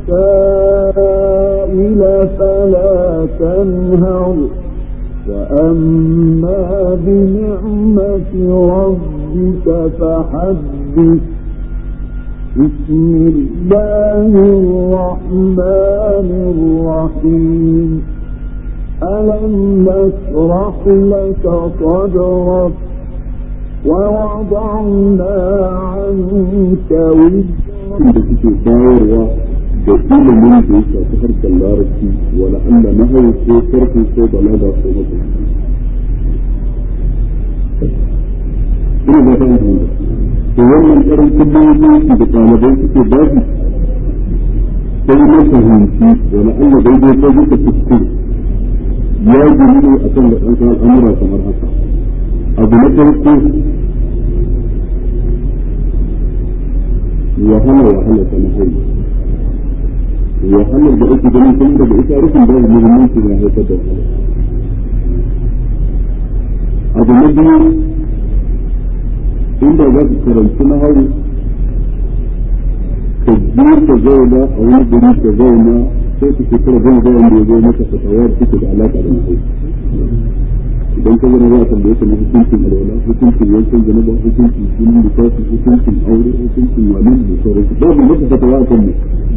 السائل فلا تنهر وأما بنعمة ربك فحدث بسم الله الرحمن الرحيم ألم نشرح لك صدرك ووضعنا عنك وزرك da suke bayarwa da ilimin da ya shafi harkar larabci wala Allah na hau ko karfi ko balaga ko mata ina ba ta yi to wannan karancin bayan da ɗalibai suke ba su sai na fahimci wala Allah daidai ko duka kuskure ya gini ne a kan da ɗan al'amura kamar haka abu na farko wahala wahala ta nahari wahalar da ake ganin sun daga ita rufin da muhimmanci na haifar da wahala abu na biyu inda za ka karanci naharu ka je ka zauna a wani gari ka zauna sai ka shekara goma ga wanda ya zo maka fatawa da take da alaƙa da naharu idan ka zama za a tambaye ka na hukuncin alwala hukuncin yankan janaba hukuncin jinin lissafi hukuncin aure hukuncin wani da sauransu babu maka fatawa a kan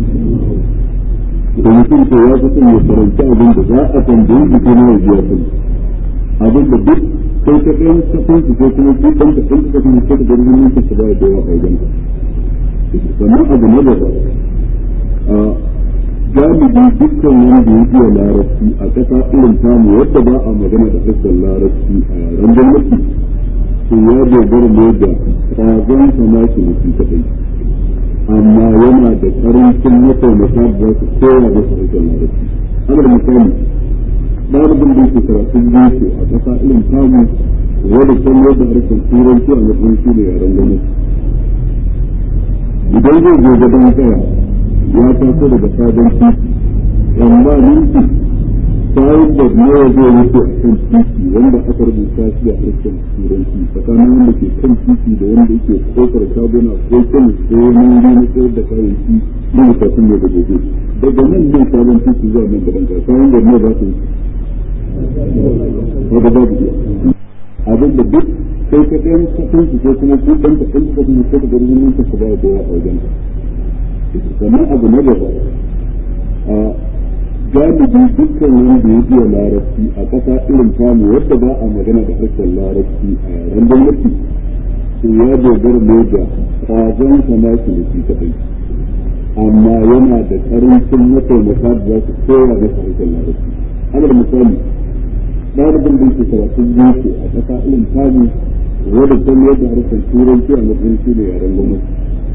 da mutum ko ya fi son ya karanta abin da za a tambaye shi ko na yaji ya sani abin da duk sai ka ɗayan kafin su ko kuma duk ɗan kafin su kafin su ka gari mun ka ba da yawa a wajen ka sannan abu na gaba galibi dukkan wanda ya iya larabci a ƙasa irin tamu yadda ba a magana da harshen larabci a yaren gwamnati to ya dogara ne da ƙwazon samaki na shi kaɗai amma yana da ƙarancin mataimaka da za su koya masa harshen larabci alal misali ɗalibin da yake karatun boko a ƙasa irin tamu wanda san yadda harshen turanci a matsayin shi da yaren gwamnati idan zai zo gaban tsaya ya taso daga sabon titi amma minti bayan da nawa zai wuce a kan titi wanda aka rubuta shi a harshen turanci tsakanin wanda ke kan titi da wanda yake kofar shaguna ko kan ko wani wuri na sayar da kayayyaki na mutasun da gobe daga nan nan sabon titi zuwa nan gaban ka bayan da nawa za su wuce daga babu iya abin da duk sai ka ɗayan kasan su ko kuma ku ɗan ka ɗan kasan su ko ka gari wani ka ba da yawa a wajen sannan abu na gaba a galibi dukkan wanda ya iya larabci a ƙasa irin tamu wadda ba a magana da harshen larabci a yaren gwamnati to ya dogara ne da ƙwazon sana su da shi kaɗai amma yana da ƙarancin mataimaka da za su koya masa harshen larabci alal misali ɗalibin da yake karatun boko a ƙasa irin tamu wadda ta yadda harshen turanci a matsayin shi da yaren gwamnati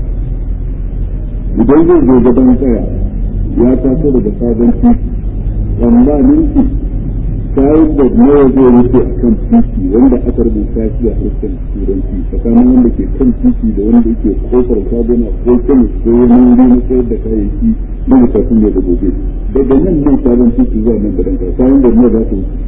idan zai zo gaban tsaya ya taso daga sabon titi amma ninki kayan da nawa zai wuce a kan titi wanda aka rubuta shi a harshen turanci tsakanin wanda ke kan titi da wanda yake kofar sabona ko kan ko wani wuri na sayar da kayayyaki na bukatun yau da gobe daga nan nan sabon titi zuwa nan gadan kayan da nawa za su wuce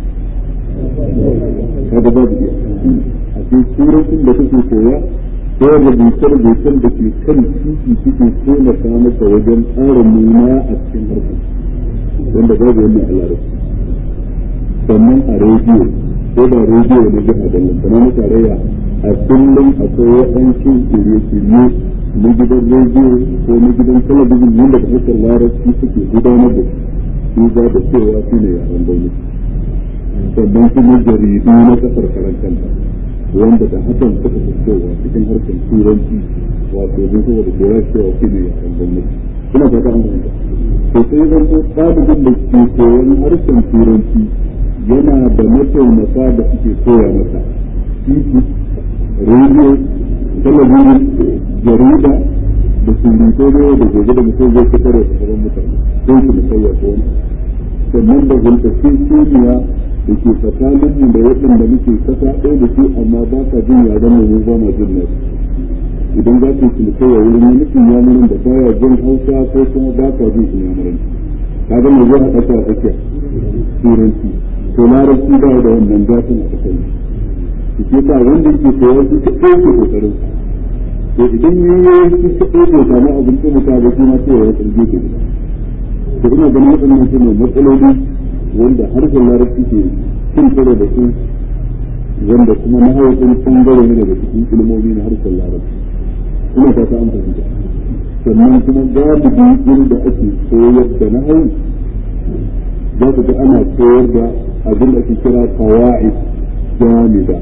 kaga babu iya a cikin turancin da kake koya ko rubuce-rubucen da ke kan titi suke taimaka masa wajen tsarin nuna a cikin harkar wanda babu wannan a larabci sannan a rediyo ko da rediyo na jiha da lantana na tarayya a kullum akwai waɗansu shirye-shirye na gidan rediyo ko na gidan talabijin wanda da harkar larabci suke gudanar da su za da cewa su ne yaren gwamnati sannan kuma jaridu na kasar karantanta wanda da hakan suka fitowa cikin harkar turanci wato don saboda da ya cewa shi ne yaren gwamnati ina fata an fahimta to sai zan ko ɗalibin da ke koyon harshen turanci yana da mataimaka da suke koya masa titi rediyo talabijin jarida da surutai ne da gobe da mutum zai fitar da sauran mutane don su musayya ko wani sannan da zulkacin kimiyya da ke tsakanin da waɗanda muke kasa ɗaya da su amma ba ka jin yaren mu ba ma jin nasu idan za ka yi kai wurin wani inyamurin da baya jin hausa ko kuma ba ka jin inyamurin ka ga mai zai haɗa a tsakiya turanci to larabci ba da wannan gafin a ƙasar su ke sa wanda ke koyar su ka ɗauke kokarin to idan yi yi su ka ɗauke samu abin taimaka ba shi ma sai ya tsarge ke to ina ganin waɗannan su ne matsaloli wanda harshen larabci ke cin karo da su wanda kuma na haifin ɓangare ne daga cikin ilmomi na harshen larabci ina ta an fahimta sannan kuma galibi inda ake koyar da na hau za ku ga ana koyar da abin da ake kira kawa'id jami'a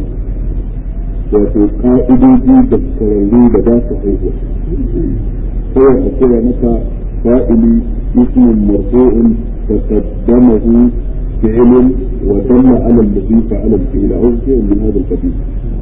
wato ka'idoji da kararru da ba su haihuwa kawai a koya maka fa'ili ismin marfu'un تقدمه فعل ودل على الذي فعل الفعل او شيء من هذا القبيل.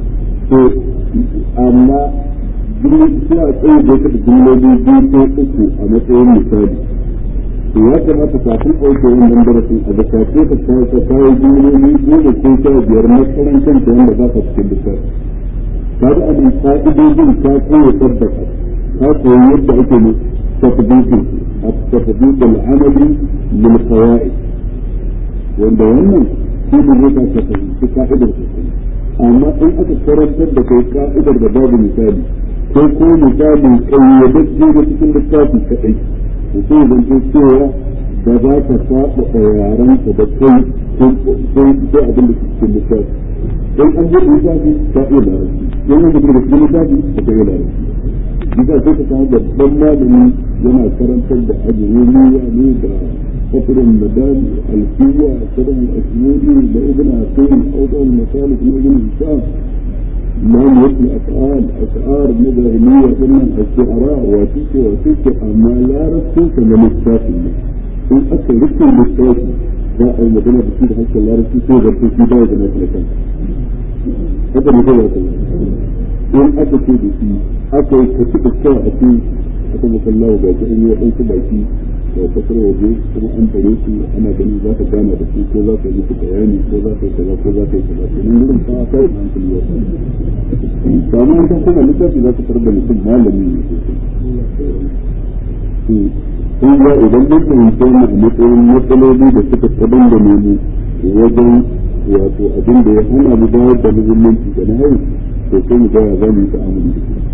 اما sai a tsaye da ta jimloli biyu ko uku a matsayin misali to ya kamata kafin ɗauke wannan darasin a zakace ka kawo ka kawo jimloli goma ko sha biyar na karan kanta wanda za ka cikin lissafi ka ga abin ka'idojin ka koya tabbata ka koyi yadda ake ne tafdikin التطبيق العملي للقواعد wanda wannan shi ne zai ka fahimci ka'idar sosai amma in aka karantar da kai ka'idar da babu misali ko ko misalin kayyadajje da cikin littafi kaɗai to sai zan ce cewa da za ka saba a yaran ka da kai ko ko abin da cikin littafi in an buɗe littafi ka iya larabci in an buɗe cikin littafi ka iya larabci bisa sai ka samu babban malami yana karantar da ajiyoniya ne da fasirin madal alfiya sadan asmudi da ibn hasan awdal masalik na ibn hisham lam yakun af'al ash'ar mudahiliya sunan al-shi'ara wa tike wa tike amma la rasu ka na littafi ne in aka rike littafi za a yi magana da shi da hankali larabci ko da shi ba da na talakan haka ne kawai in aka ce da shi aka yi kaci da kyau a ce aka musalla wa baki an yi waɗansu baki da kasar waje kuma an tare su ana ganin za ka gana da su ko za ka yi musu bayani ko za ka yi kaza ko za ka yi kaza to nan gurin fa ka yi hankali wa ba ma kan kuma littafi za ka tarar da mutum malami ne sosai kun ga idan mun fahimta mu a matsayin matsaloli da suka kadan da nemu wajen wato abin da ya hana mu bayar da muhimmanci da nahayi to sai mu ga ya za mu yi ta'amuli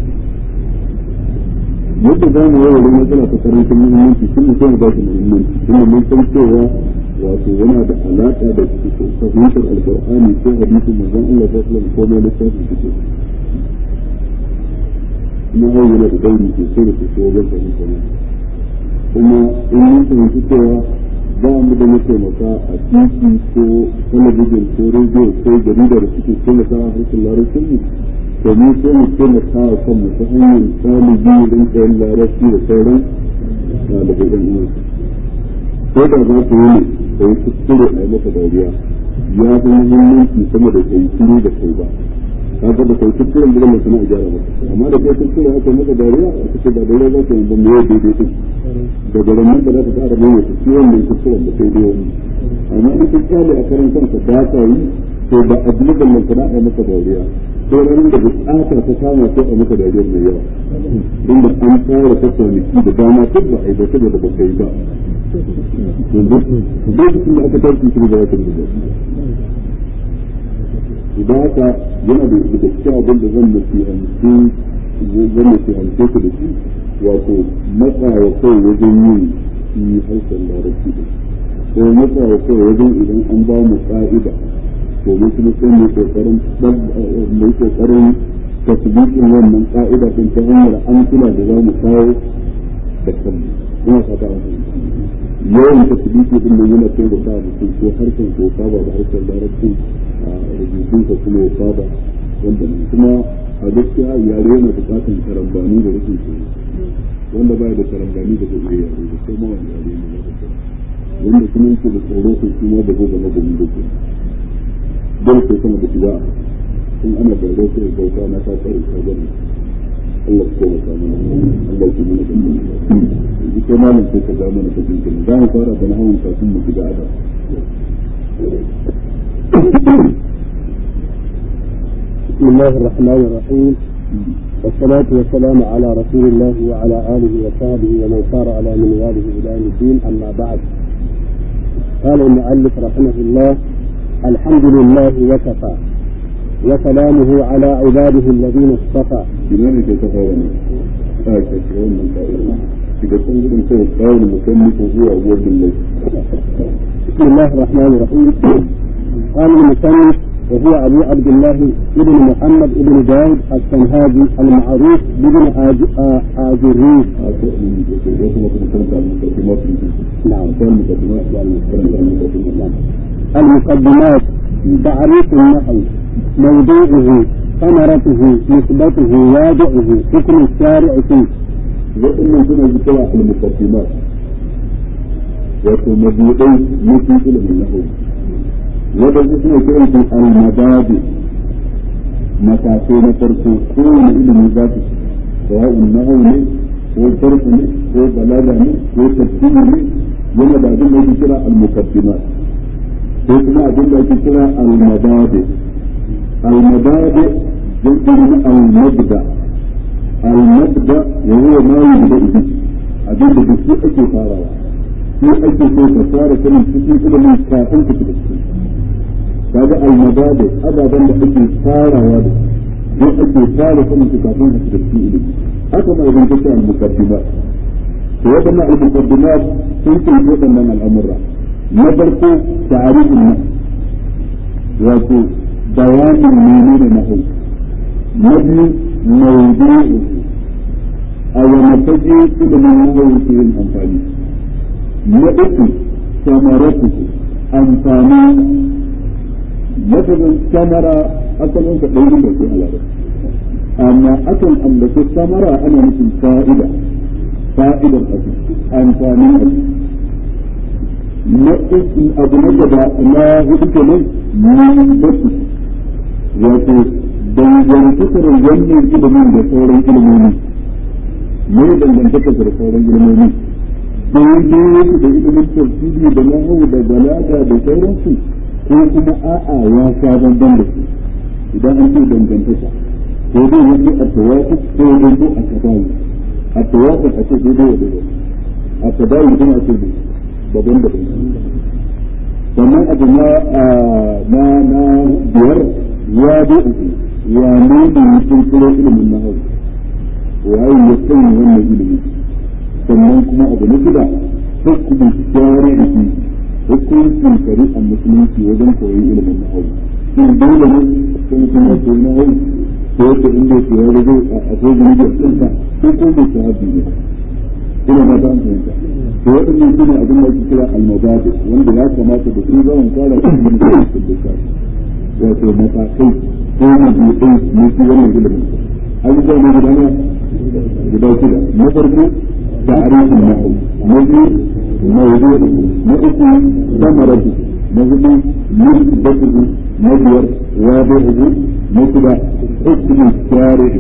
da yadda za mu yawa wani matsala ta karancin muhimmanci sun mu sai mu ba shi muhimmanci tunda mun san cewa wato yana da alaƙa da fahimtar alƙur'ani ko hadisin manzon Allah sallallahu alaihi wasallam ko mai littafin fiqh na hau yana da dauri sosai da sosai wajen fahimtar ne kuma in mun fahimci cewa ba mu da mataimaka a titi ko talabijin ko rediyo ko jarida da suke taimaka a harshen larabcin mu to mu sai mu taimaka a kanmu ta hanyar ɗalibi don tsayin larabci da sauran ɗalibai ɗan uwan ko da za ku yi ne da yi kuskure a yi maka dariya ya fi muhimmanci sama da kai shiru da kai ba kaga da kai kuskuren da zama suna gyara maka amma da kai kuskure aka maka dariya a cikin da dariya za ka yi ban mai daidai din daga nan da za ka ƙara mai wata ciwon mai kuskuren da kai dai wani amma in ka kyale a karan kanka ba ka yi to ba a duk da nan kana maka dariya ko ranar da buƙatar ta kama sai a maka dariyar mai yawa inda an fara ta kwanaki da dama duk ba a yi ba saboda ba ka yi ba yanzu lokacin da aka tafi shi da wata da idan haka yana da da cikin abin da zan nasihanci zan nasihanci ku da shi wato matsawa kai wajen yin shi harshen larabci da ko matsawa kai wajen idan an ba mu ka'ida to mu kuma sai mu kokarin mu kokarin tasbiqin wannan ka'ida din ta hanyar an kula da za mu kawo da kanmu ina fata an yawan tasbiqi din nan yana taimaka mutum ko harshen ko saba da harshen larabci rubutunsa kuma ya saba wanda kuma a gaskiya yare yana bukatan karambani da rikin tsoro wanda baya da karambani da zai yare da sai ma wani yare ne na wanda kuma yake da tsoro ko shi ma da zai zama da mu da ke dole sai sama da shiga in ana tsoro sai bauta na ta tsare ta gani Allah ko ya samu Allah ya kuma da mu yi ko malam sai ka ga mana ta jinkin za mu fara da nahawun kafin mu shiga ada بسم الله الرحمن الرحيم والصلاة والسلام على رسول الله وعلى آله وصحبه ومن سار على منواله إلى يوم الدين أما بعد قال المؤلف رحمه الله الحمد لله وكفى وسلامه على عباده الذين اصطفى لماذا تتفاوضون؟ هكذا من قائلين إذا كنت تتفاوض المكلف هو أول بالله بسم الله الرحمن الرحيم قال المصنف وهو أبو عبد الله ابن محمد ابن داود السنهاجي المعروف بابن آجريس نعم المقدمات تعريف النحو موضوعه ثمرته نسبته وادعه حكم الشارع فيه waɗannan suna zikira al-muqaddimat wato mabuɗai na cikin ilimin nahu wadanda suna kiran su al-mabadi matakai na farko kowane ilimi za su sawa'un nahu ne ko sarfu ne ko balaga ne ko tafsiri ne yana da abin da ake kira al-muqaddimat ko kuma abin da ake kira al-mabadi al-mabadi jam'in al-mabda al-mabda wa huwa ma yubda bihi abin da duk shi ake farawa shi ake so ka fara sanin cikin ilimin kafin ka fita cikin kaga al-mabadi ababan da ake farawa da shi ake fara sanin su kafin ka fita cikin ilimi haka ma idan kace al-muqaddimat to wadannan al-muqaddimat sun ce wadannan al'amura na farko ta'arifin na wato bayanin menene na hau na biyu mawdu'u a wani fage ilimin nahawu ke yin amfani na uku samaratu amfani lafazin samara asalin ka ɗaya da ke alaƙa amma akan ambaci samara ana nufin fa'ida fa'idar abu amfanin abu na uku abu na gaba na hudu kenan na basu wato dangantakar wannan ilimin da sauran ilimomi ne dangantakar da sauran ilimomi daidai yake da ilimin tafsiri da nahawu da balaga da sauransu ko kuma a'a ya sha bamban da su idan an ce dangantaka ko dai yake a tawafu ko dai ko a tabawu a tawafu a ce daidai wa daidai a tabayi kuma ce babban da sannan abu na na na biyar ya bi uku ya nuna mutum kiro ilimin na hau waye ya sanya wannan ilimi sannan kuma abu na shida hukumin shari'i hukuncin shari'ar musulunci wajen koyon ilimin na hau shin dole ne ko mutum ya koyi na hau ko yake inda ke ya rage a ko gani da tsinta ko ko bai shahabi ne ina ba ta fahimta to waɗannan su ne abin da ake kira almabadi wanda ya kamata da su zaman fara cikin da wato matakai ko mabuɗai ne su wannan ilimin abubuwa ne guda na guda shida na farko ta'arifin nahu na biyu mawdu'u na uku samaratu na hudu nisbatuhu na biyar wadi'uhu na shida hukmu shari'i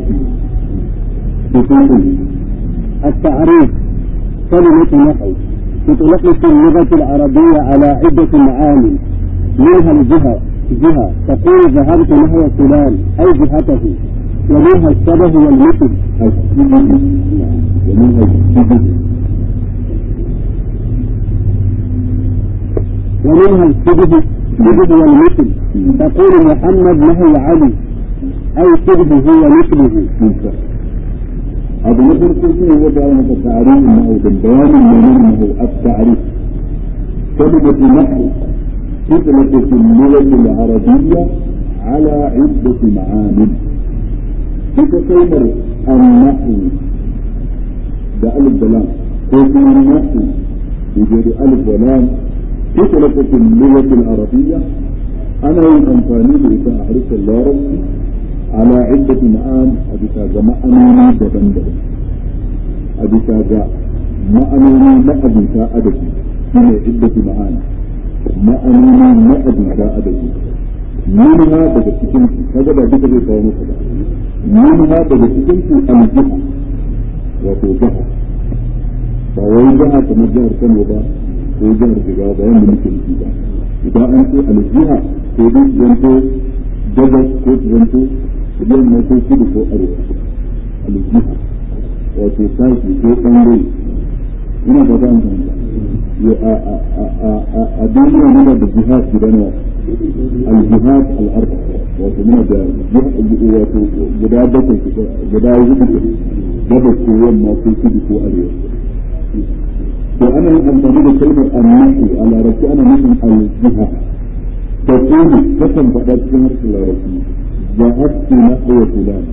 بفضل التعريف كلمة نحو تطلق في اللغة العربية على عدة معاني منها الجهة جهة تقول ذهبت نحو فلان أي جهته ومنها الشبه والمثل الشبه ومنها الشبه ومنها الشبه الشبه والمثل تقول محمد نحو علي أي شبهه ومثله ممتاز abu na farko shi ne wata yana maka tarihin nahu da bayanin menene nahu at-ta'rif kalimatu nahu تطلق في اللغة العربية على عدة معان تتصور النحو ده ألف بلام وكما النحو يوجد ألف بلام تطلق في اللغة العربية أنا أنفاني بإذا أحرف الله على عدة معان أبتا معنوني دبن دبن أبتا معنوني ما أبتا أدبي هي عدة معان ma'anoni na abuta adadi nuna daga cikin su kaga ba duka zai kawo muku ba nuna daga cikin su aljiha wato jiha ba wai jiha kamar jihar Kano ba ko jihar Jigawa ba yanda muke nufi ba idan an ce aljiha ko dai zanto gabas ko zanto yamma ko kudu ko arewa aljiha wato sashi ko ɓangare ina fata an fahimta a duniya muna da jihad guda nawa al-jihad al-arba wato muna da wato guda bakwai guda hudu gabas ko yamma ko kudu ko arewa to ana yin amfani da kalmar annahu a larabci ana nufin al-jihad ta kuma kasan faɗa cikin harshen larabci zahabtu nahwa fulan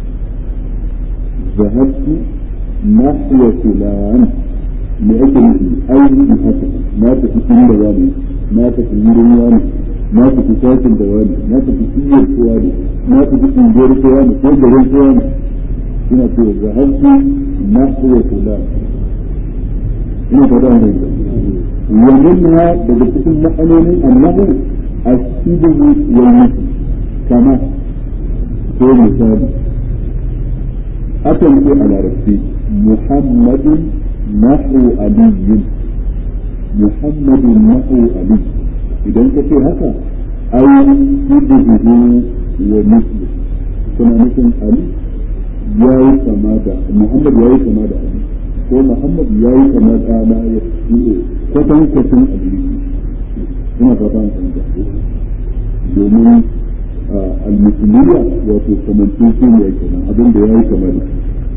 zahabtu nahwa fulan me ake nufi aiki haka na tafi cikin da wani na tafi wurin wani na tafi sakin da wani na tafi siyar kowa ne na tafi kungiyar kowa ne ko garin kowa ne ina ce zahabtu na kuwa kula ina fada mai wa minha daga cikin ma'anonin annahu asibuhu wal mutu kama ko misali akan ce a larabci muhammadun نحو علي محمد نحو علي idan ka ce haka ai shibhuhu wa mislu kuna nufin ali ya yi kama da muhammad ya yi kama da ali ko muhammad ya yi kama da na ya yi kwatan kwatan ali ina fata an fahimta domin al-musulmiya wato kamantun su ne kenan abin da ya yi kama da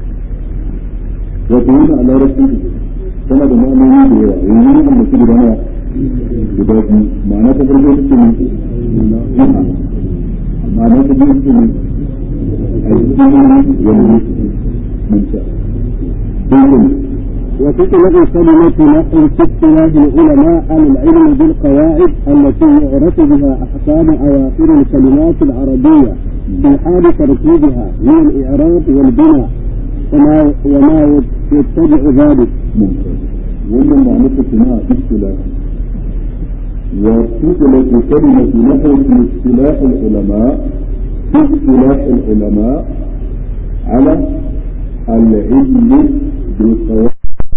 wato yana a larabcin tana da ma'anoni da yawa yanzu ne da su guda nawa guda biyu ma'ana ta farko ita ce ne jiha ma'ana ta biyu ita ne a yi cikin wani manta dukkan وتطلق كلمة نحو في اصطلاح العلماء على العلم بالقواعد التي يعرف بها أحكام أواخر الكلمات العربية في حال تركيبها من الإعراب والبناء وما وما يتبع ذلك ممتاز wannan ba nufa suna istilah wa tutlaqu kalimatu nahwu fi istilah al-ulama fi istilah al-ulama ala al-ilm bil qawaid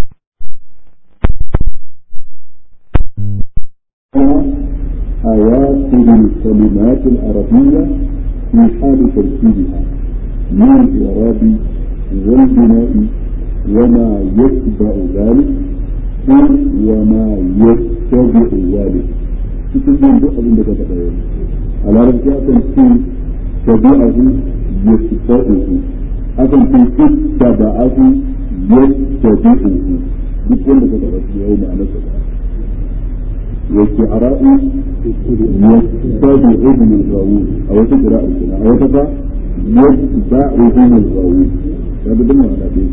أواخر الكلمات العربية في حال تركيبها من الإعراب والبناء وما يتبع ذلك وما يتبع ذلك cikin yin duk abin da ka faɗa yau a larabci akan ce tabi'ahu yasta'uhu akan ce ittaba'ahu yastabi'uhu duk wanda ka faɗa su yau ma'anar sa والشعراء يتبعهم الغاوون أو تقرأ الكلام أو تقرأ يتبعهم الغاوون هذا بالمعنى على بيت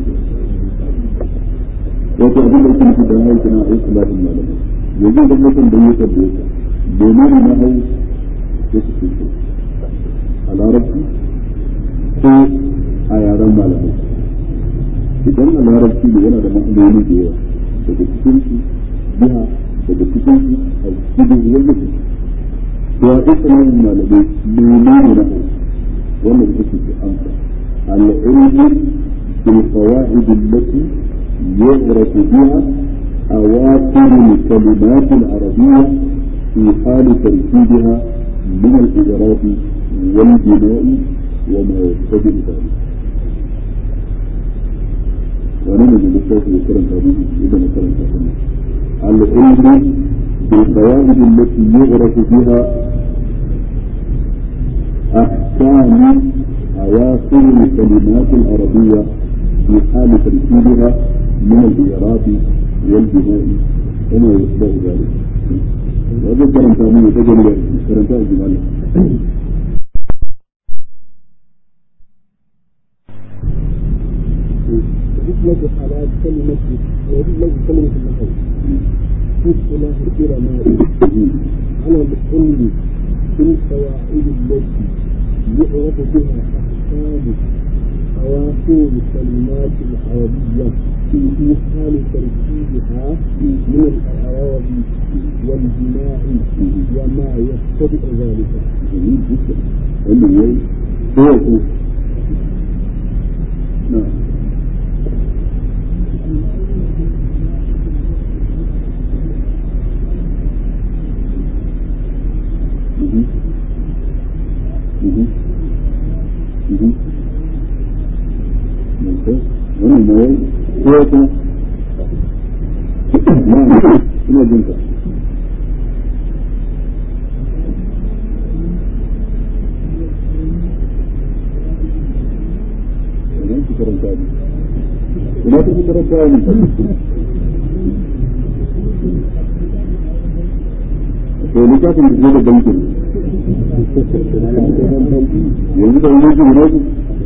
wato abin da yake nufi da hau kana a islamin malamai yanzu da mutum da ya tabbe ka domin na hau ya su ce a larabci ko a yaren malamai idan a larabci ne yana da ma'anoni da yawa daga cikin su biha daga cikin su a cikin wani mutum to a islamin malamai menene na hau wannan ita ce amsa al-ilmu bil qawaid allati يعرف بها أواخر الكلمات العربية في حال تركيبها من الإعراب والبناء وما يقتضي ذلك. ونحن من الشيخ يكرم هذه إذا مثلا العلم بالقواعد التي يعرف بها أحكام أواخر الكلمات العربية في حال تركيبها من الإعراب والبناء وما يتبع ذلك وهذا كلام ثاني تجد كلام ثاني جمال يطلق على كلمة ويطلق كلمة النحو في اصطلاح العلماء على العلم بالقواعد التي يعرف بها أحكام أواخر الكلمات العربية في حال تركيبها من الأعراب والبناء وما يقتضي ذلك. جميل جدا. اللي هو هو نعم wannan na wai ko wata ina jin ka idan ki karanta ni ina ta ki karanta ni to littafin da da bankin yanzu da wani jin rasu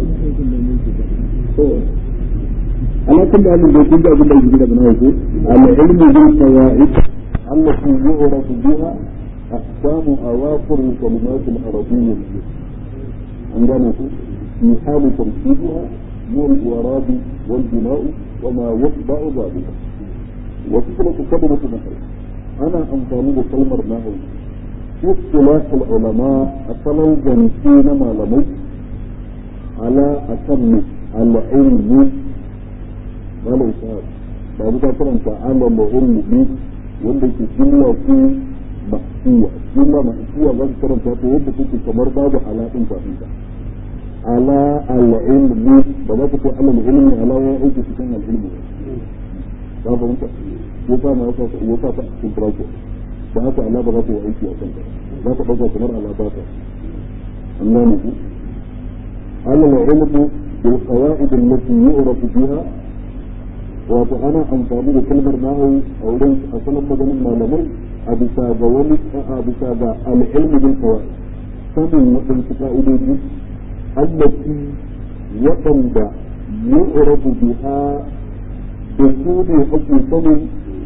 على كل حال بيكون ده بالله يجي من هو العلم بالقواعد التي يعرف بها أحكام أواخر الكلمات العربية عندنا في حال تركيبها من الإعراب والبناء وما يتبع ذلك وفكرة كلمة مثلا أنا أنظر بكلمة نحو في اصطلاح العلماء أصلا جنسين ما لمس على أتم العلم wala ishaq ba mu ta karanta ala ma'ulmu bi wanda ke jumla ko mahsuwa jumla mahsuwa zan karanta to wanda take kamar babu ala din kafin ta ala al-ilmi ba za ku ce ala al-ilmi ala ya aiki cikin al-ilmi ba ba mutum ko ta ma yasa ko ta ta cikin brako ba haka ala ba za ku aiki a kanta za ka dauka kamar ala ba ta Allah ne ku ala al-ilmi bil qawaid allati yu'rafu biha wato ana amfani da kalmar nahu a wurin a sanan maganin malamai a bisa ga wani a bisa ga al'ilmi bil kawai sanin waɗansu ka'idoji allati waɗanda yu'rafu biha da su ne ake sanin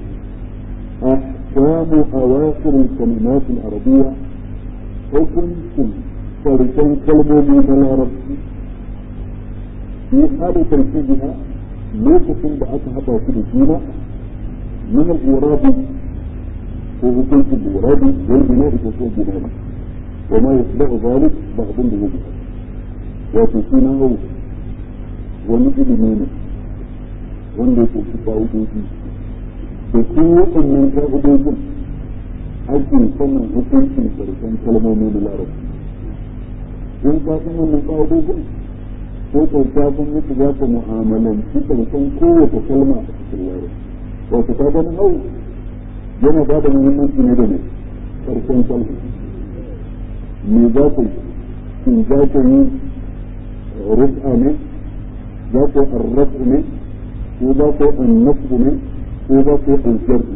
ahkamu awakhir al-kalimat al-arabiyya hukuncin farkon kalmomi na larabci fi hali tarkibiha lokacin da aka haɗa su da juna min al-irabi ko hukuncin al-irabi wal bina'i ko ko bina'i wa ma yasba'u zalik ba abin da yake wato suna hau wani ilimi ne wanda yake su ka'idoji da su waɗannan ka'idojin ake sanin hukuncin karshen kalmomi na larabci in ka san wannan ka'idojin ko kyauta kun yadda za ka mu'amalanci karshen kowace kalma a cikin larabci wato ta gani hau yana ba da muhimmanci ne da ne ƙarshen kalma me za ku in za ku yi rufa ne za ku arrafu ne ko za ku annafu ne ko za ku aljar ne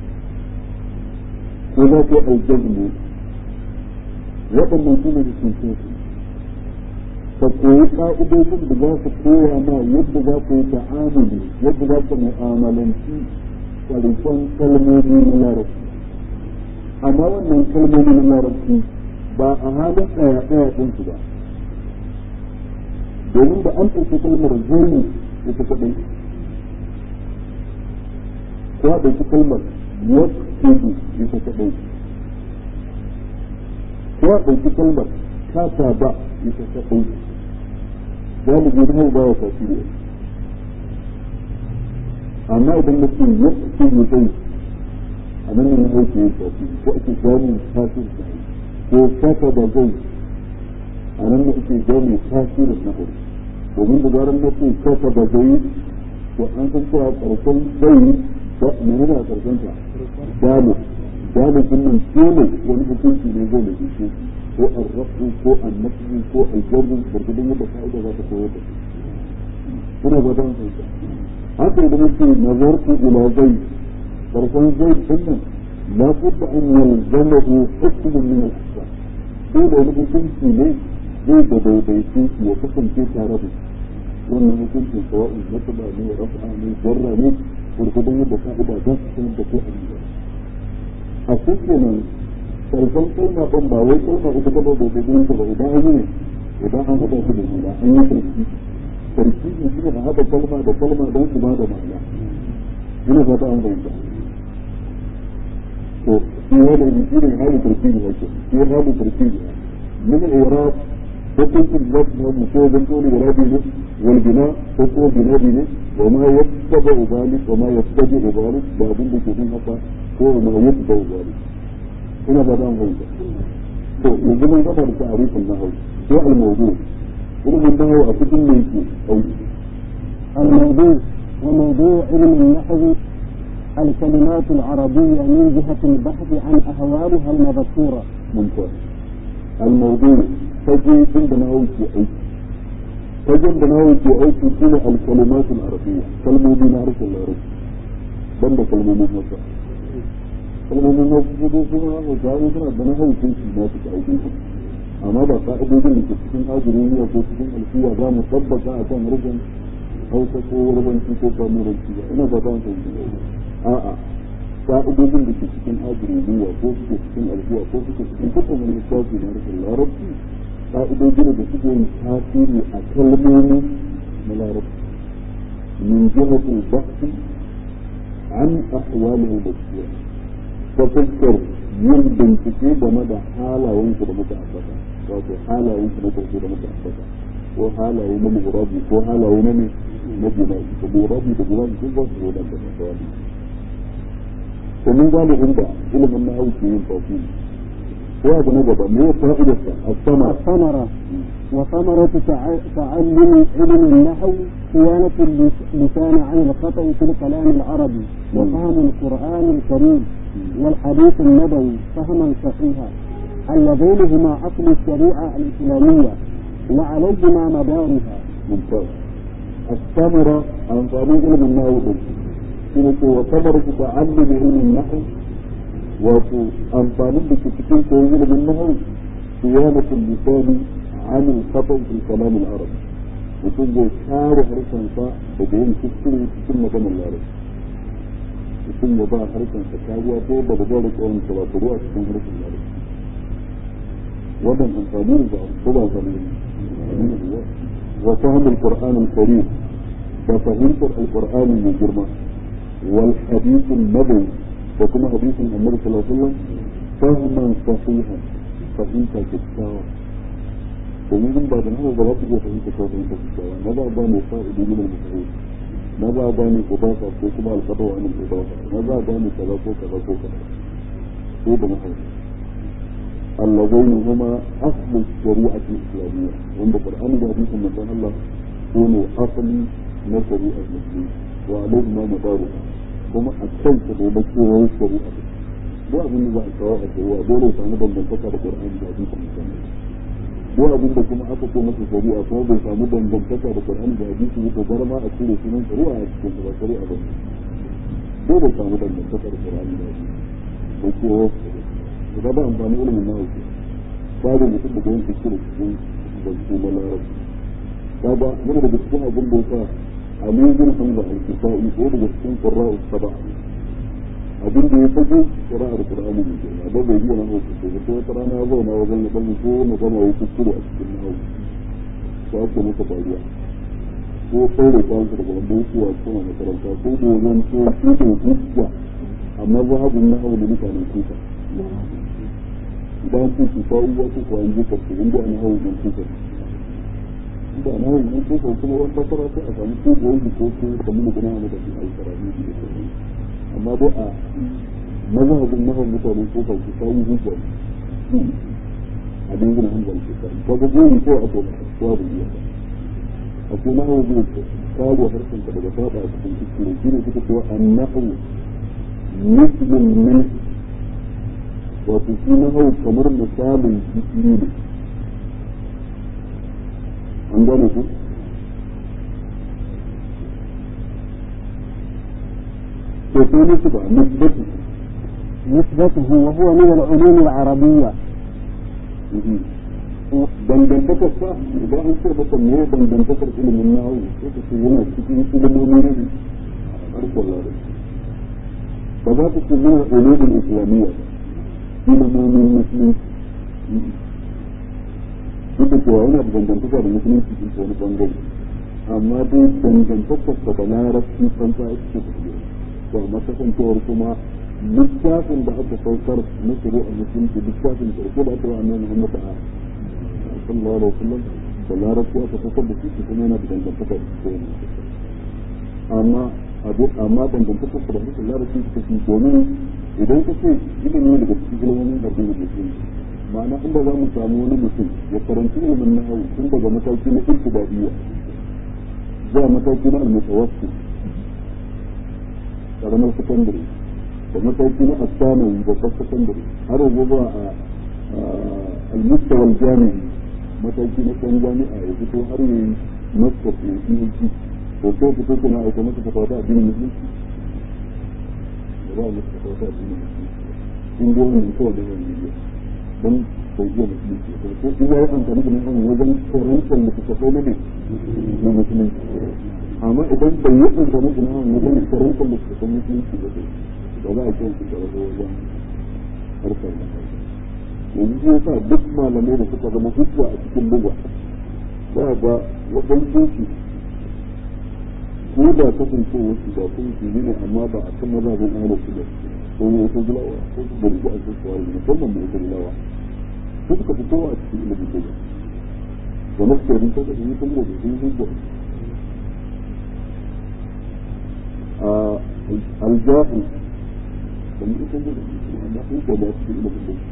ko za ku aljar ne waɗannan su ne da sun su ka koyi ƙa'idodin da za su koya ma yadda za ku yi ta'amuli yadda za ku mu'amalanci ƙarshen kalmomi na larabci amma wannan kalmomi na larabci ba a halin ɗaya ɗaya ɗinsu ba domin da an ɗauki kalmar zai ita kaɗai ko a ɗauki kalmar yaktubu ita kaɗai ko a ɗauki kalmar kata ba ita kaɗai galibi na hau ba wa tasiri amma idan na ce yaktubu zai a nan ne hau ke yin tasiri ko ake gani tasiri ko kata da zai a nan ne ake gani tasirin na hau domin da zarar na ce kata da zai to an san cewa ƙarshen zai mene ne a ƙarshen ta dalu dalu din nan dole wani hukunci ne zai da shi ko arrafu ko annafi ko aljarru gurgudun yadda fa'ida za ta koyar da shi ina ba ta hankali haka idan yake nazartu ila zai ƙarshen zai din nan la budda an yalzamahu hukmun min al-ahkam dole wani hukunci ne zai da daidaitu ya kasance tare da shi wannan hukuncin sawa'in nasaba ne rafa ne jarra ne gurgudun yadda ka'ida za su sanar da ko a a kenan karshen kalma ɗin ba wai kalma ita ba da gudun ta ba idan an yi ne idan an haɗa su da juna an yi sarki sarki ne shi ne a haɗa kalma da kalma don su ba da ma'ana ina fata an fahimta to shi wani shi ne hali sarki ne ake shi hali sarki ne min al-iraq hukuncin da su mu ko zan dole irabi ne wal bina ko ko binabi ne وما يتبع ذلك وما يتبع ذلك بابن da ke bin haka ko ma yatbع ذلك ina ba dan hauka to yanzu mun gaba da ta'arifin nahwu ko al-mawdu ilimin nahwu a cikin ne yake auki الموضوع وموضوع علم النحو الكلمات العربية من جهة البحث عن أهوالها المذكورة ممتاز الموضوع تجي عند نحو في أوكي fagen da nawa ke aiki shi ne alkalimatul arabiyya kalmomi na harshen larabci ban da kalmomin hausa kalmomin hausa su dai suna hausa in suna da na haushin su na suka aiki su amma ba ka'idodin da ke cikin ajiruniya ko cikin alfiya za mu tabbata a kan harshen hausa ko warbanci ko kamuranci ba ina fata an fahimci a'a ka'idodin da ke cikin ajiruniya ko suke cikin alfiya ko suke cikin dukkan wani littafi na harshen larabci ka'idojin da suke yin tasiri a kalmomi na larabci min jihatul bahsi an ahwalihi basira ta fuskar yin bincike game da halayensu da muka ambata wato halayensu na farko da muka ambata ko halaye na murabi ko halaye na ne na bina'i da murabi da bina'i sun ba su zo da misali to mun gane inda ilimin na hauki yin tasiri وهذا نجد ما فائدة الثمرة الثمرة وثمرة تع- تعلم علم النحو صيانة اللسان عن الخطأ في الكلام العربي وفهم القرآن الكريم والحديث النبوي فهما صحيحا اللذين هما أصل الشريعة الإسلامية وعليهما مدارها ممتاز الثمرة عن طريق علم النحو شنو وثمرة تعلم علم النحو wato amfanin da ke cikin koyon ilimin nahawu siyanatul lisani an al-khata fi kalam al-arab mutum zai kare harshen sa daga yin kuskure cikin maganar larabci mutum ya ba harshen sa kariya ko ba da zai rika wani sabatu a cikin harshen larabci wannan amfani ne ba ko ba amfani ne wa fahm al-qur'an al-karim da fahimtar al-qur'ani mai girma wal hadith an-nabawi وكما حديث النبي صلى الله عليه وسلم فهما صحيحا فهمت كتاوى ومن بعد هذا ضربت به فهمت فهمت كتاوى ماذا باني فائد من المفعول ماذا باني إضافة وكما الخطوة عن الإضافة ماذا باني كذا وكذا وكذا هو بمحل اللذين هما أصل الشريعة الإسلامية وعند القرآن حديث من الله كونوا أصل من شريعة المسلمين وعليهما مدارها kuma a kan su da ba ko wani shari'a ko abin da za a kawo a shari'a dole ya samu dangantaka da Qur'ani da hadisi musamman ko abin da kuma aka ce masa shari'a kuma bai samu dangantaka da Qur'ani da hadisi ko bar ma a cire sunan shari'a a cikin ba shari'a ba dole ya samu dangantaka da Qur'ani da hadisi ko ko da ba amfani ilimin nawa babu mutum da gwanin kuskure cikin zance na larabci kaga yana daga cikin abin da yasa Ali bin Hamza al-Kisa'i ko daga cikin qurra'u sab'a abin da ya fage qira'ar Qur'ani ne kenan da bai yi na hausa ko ko wata rana ya zauna wajen da ban ko na gama yi kuskure a cikin nahu ko ake masa faruwa ko saure kwan daga wanda kuwa kuma makaranta ko dozon ko kuɗin hujja amma zahabun nahu da mutanen kuka idan ku ku kawo wasu ko an jika ku inda an hawo mun kuka inda an hawo mun kuka kuma wani fasara sai a samu ko goyi ko ko kamar da gina da su alkarami da su amma dai a mazhabin nahon mutanen kuka ku kawo hujja a dangin hanzar kuka ko ga goyi ko a ko ko abu ya a ko nahu zai kawo harshen ka daga saba a cikin kuskure shine suka ce annahu muslim min wato shi na hau kamar misalin jiki ne an gane ku to sai ne ba nisbatu نسبته وهو من العلوم العربية dangantakar sa idan an ce masa me dangantakar ilimin nahawu sai ka ce yana cikin ilimomi ne harkar larabci ba za ka ce yana ulumin islamiyya ilimomin musulunci duk da cewa yana da dangantaka da musulunci in wani bangare amma dai dangantakar sa da larabci san ta ake tafiya to amma kasancewar kuma littafin da aka saukar na shari'a musulunci littafin karko da aka yi annabi Muhammad a sallallahu alaihi wasallam da larabci aka saukar da shi kuma yana da dangantaka da shi amma abu amma dangantakar da mutum larabci ta fi domin idan ka ce ilimi daga cikin ilimin garbin da mutum ma'ana inda za mu samu wani mutum ya karanci ilimin na hau tun daga mataki na ibtidaiya zuwa mataki na almutawassi karamar sakandare da mataki na asanawi babbar sakandare har yanzu zuwa a almustawal jami'i mataki na ɗan jami'a ya fito har yi master PhD to sai fito kuma aika masa fatawa addinin musulunci da ba mu tafi ta addini in go ne ko da wani ne dan ko ji musulunci ko ko in ya amfani da nan wajen korantar da suka kai ne na musulunci amma idan bai yi amfani da nan wajen korantar da suka kai musulunci ba ba za a ce su da wajen harkar da yanzu ya sa duk malamai da suka zama hujja a cikin buga za ga waɗansu su ko da kasance wasu ba kun su ne amma ba a kan mazhabin ahlus sunna ko ne wasu gulawa ko su bari a su kawai musamman da wasu gulawa su suka fito a cikin ilimin buga da nasu rin ta da yi kun da sun hujja الجاهل لم يكن amma sun ko da cikin ilimin buga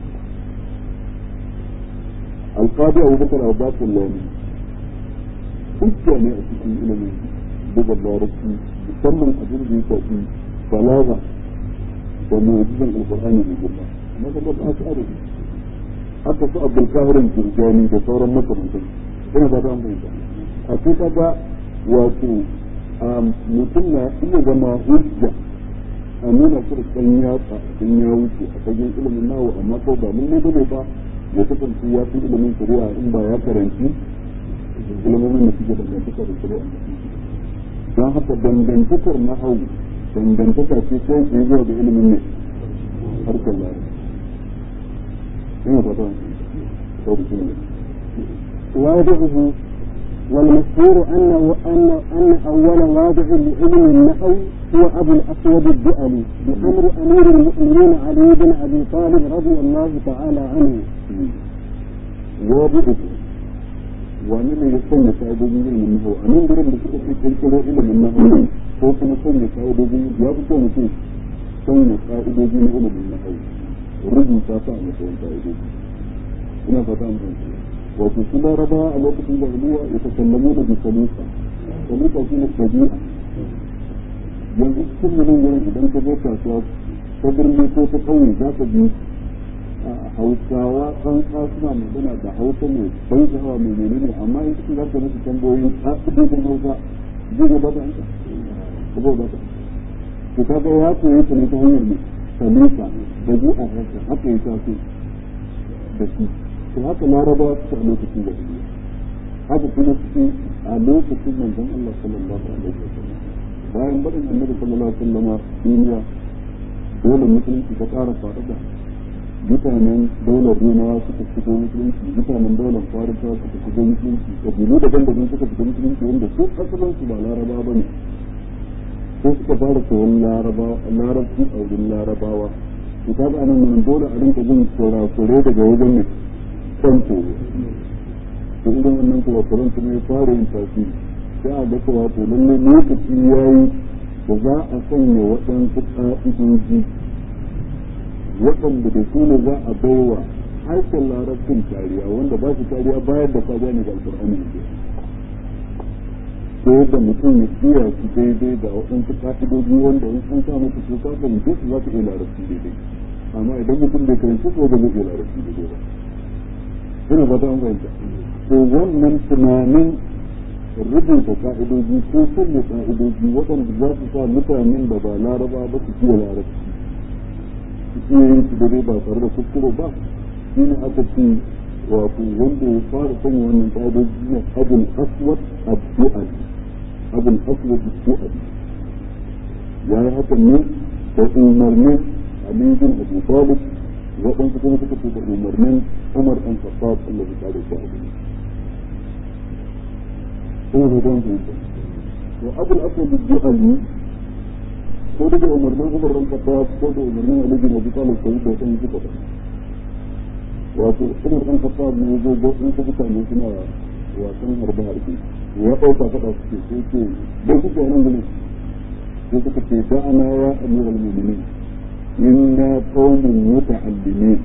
القاضي أبو بكر عباس اللامي hujja ne a cikin ilimin buga larabci musamman abin da ya shafi balaga da mu'jizan alqur'ani mai girma amma kuma ba su aro haka su abdul qahirin jirgani da sauran makamantan ina ba ta fahimta a ce kaga wato mutum na iya zama hujja a nuna shi da kan yatsa in ya wuce a fagen ilimin nawa amma ko ba mun ne bane ba ya kasance ya fi ilimin shari'a in ba ya karanci ilimin da suke dangantaka da shari'a don haka dangantakar na hau dangantaka ce ko ke zuwa da ilimin ne harkar lari ina fata ko da kuma واضعه والمشهور أنه أن أن أول واضع لعلم النحو هو أبو الأسود الدؤلي بأمر أمير المؤمنين علي بن أبي طالب رضي الله تعالى عنه. واضعه wani ne ya sanya ka'idojin ilimin nahawu a nan gurin da suka fi kirkiro ilimin nahawu ko kuma sanya ka'idojin ya fi kyau mutum sanya ka'idojin ilimin nahawu rubuta ta a matsayin ka'idoji ina fata an fahimta wato su laraba a lokacin jahiliya ya ta sallamu da bisalusa salusa shi ne tabi'a yanzu cikin nan gurin idan ka zo kasuwa ta birni ko ta ƙauye za ka bi hausawa tsantsa suna magana da hausa mai ban sha'awa mai menene amma in cikin zarta musu tambayoyin ƙa'idojin hausa zai gaba da hanka ba zai gaba to ka ga ya koyi ta ne ta hanyar mai sanisa da ji a haka haka ya taso da shi to haka larabawa suka a lokacin da haka kuma su a lokacin manzon Allah sallallahu alaihi wasallam bayan barin annabi sallallahu alaihi wasallam duniya dole musulunci ta ƙara faɗaɗa mutanen daular rumawa suka shigo musulunci mutanen daular farisa suka shigo musulunci kabilu daban-daban suka shigo musulunci wanda su asalin su ba laraba ba ne ko suka fara koyon larabci a wurin larabawa to ta ga nan nan dole a rinka jin kurakure daga wajen ne kan koyo to idan wannan kurakuren kuma ya fara yin tasiri sai a ga cewa to lallai lokaci ya yi da za a sanya waɗansu ƙa'idoji waɗanda da su ne za a baiwa harshen larabcin kariya wanda ba su kariya bayan da ka gane da alƙur'ani ne ko da mutum ya iya su daidai da waɗansu ƙa'idoji wanda in an sa maka su ka fahimce su za ka iya larabci daidai amma idan mutum bai karanci ko ba zai iya larabci daidai ba ina ba ta fahimta to wannan tunanin rubuta ka'idoji ko sanya ka'idoji waɗanda za su sa mutanen da ba laraba ba su iya larabci su iya yin su dare ba tare da kuskure ba shi ne aka ce wato wanda ya fara sanya wannan ka'idoji ne abin aswad addu'ali abin aswad addu'ali ya yi hakan ne da umarnin Ali bin Abu Talib waɗansu kuma suka ce da umarnin Umar ɗan Khattab Allah ya kare shi a ko da don su to abul aswad al-juhani ko da umarnin Umar ran kafa ko da umarnin Ali bin Abi Talib sai da sun suka ba wato Umar ran kafa ne zo go in su mutane suna wasan harba harbi ya dauka fada suke sai ce da su ko nan gurin sai suka ce da'ana ya amiral mu'minin inna qaumun muta'allimin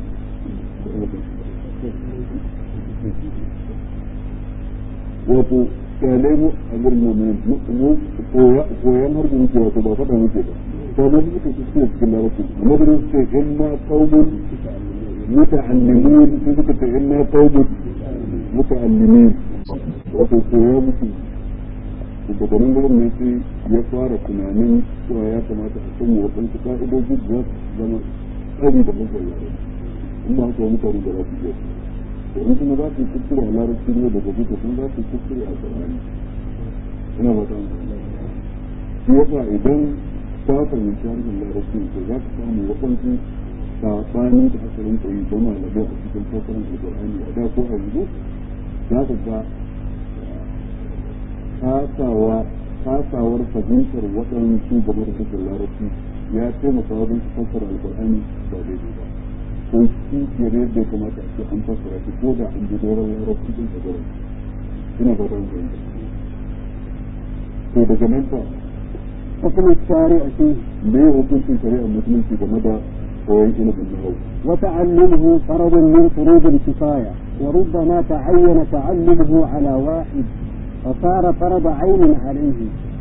wato kyale mu a gurin mu mu koyan har da muke wato ba faɗa muke ba to da muke cikin cikin larabci amma da su ce inna qaumun muta'allimin su suka ce inna qaumun muta'allimin wato koya muke da garin gurin ne sai ya fara tunanin cewa ya kamata a sanya waɗansu ka'idoji da za su zama tsari da mutum yare in ba haka mutane da za su iya in kuma za su yi kuskure a larabci ne daga duka sun za su yi kuskure a ƙarami ina ba ta shi yasa idan ta fahimci harshen larabci to za ka samu waɗansu saɓani da aka rinka yi da malamai a cikin fasaran alƙur'ani a da ko a yanzu za ka ga kasawa kasawar fahimtar waɗansu game da harshen larabci ya taimaka wajen su fassara alƙur'ani ba daidai ba ko kishiyar yadda ya kamata a ce an fassara shi ko da an ji doron larabci din a gurin ina ba don fahimta to daga nan fa حكم الشارع فيه me ya hukuncin shari'ar musulunci game da koyon ilimin nahawu وتعلمه فرض من فروض الكفاية وربما تعين تعلمه على واحد فصار فرض عين عليه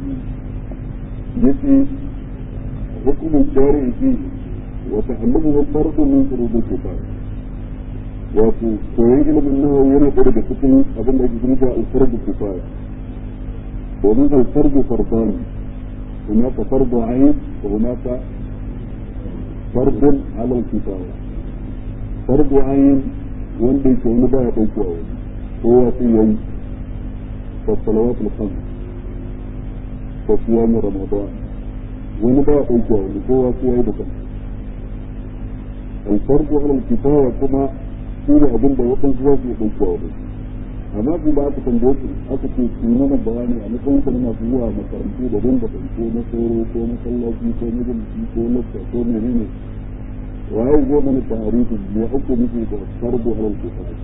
yace hukumin shari'i fi wa ta'allumu fardu min furud al-kifaya wato koyon ilimin nahawu yana ɗaya daga cikin abin da ake kira da al-fardu kifaya domin al-fardu fardani هناك فرض عين وهناك فرض على الكفاية فرض عين wanda yake wani baya ɗaukewa wani kowa sai yayi فالصلوات الخمس وصيام رمضان wani ba ya ɗauke wani kowa sai ya yi da kansa alfarko alal kifaya kuma shi ne abin da waɗansu za su yi ɗauke wani amma ku ba aka tambaye su aka ce su yi mana bayani a matsayin kan masu zuwa makarantu da dinga ko na soro ko masallaci ko majalisi ko lakta ko menene waye zo mana tarihin me ake nufi da farko alal kifaya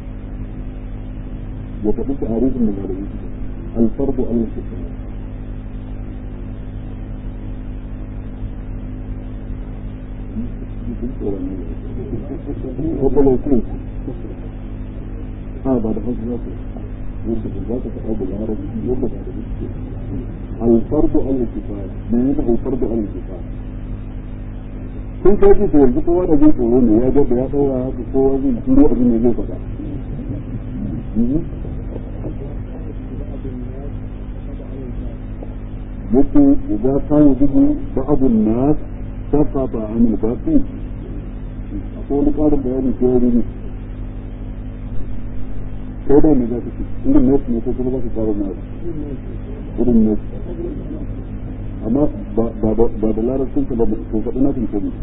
ya faɗi tarihin da malamai الفرض على الكفاية وطلع كيف هذا بعد حسن yadda ba za ka faɗa da larabci yadda ba da gaske alfardu al kifaya me yana alfardu al kifaya kun kai ji to yanzu kowa da jin tsoro ne ya ga da ya daura haka kowa zai turo abin da zai faɗa yake idza kana bihi ba'd an-nas saqata 'an al-baqi akwai wani ƙarin bayani ko wani ko da me za ka ci irin ne ne ko kuma za ka ƙara na irin ne amma ba da larabcin ka ba ko faɗi na ko ne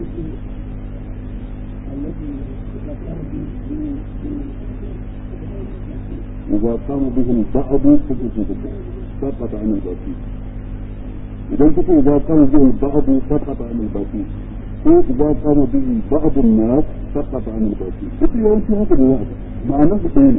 إذا قام به البعض سقط عن الباقي إذا كنت إذا قام به البعض سقط عن الباقي ko إذا قام به بعض الناس سقط عن الباقي duk yawanci haka da za ma'anar su ɗaya ne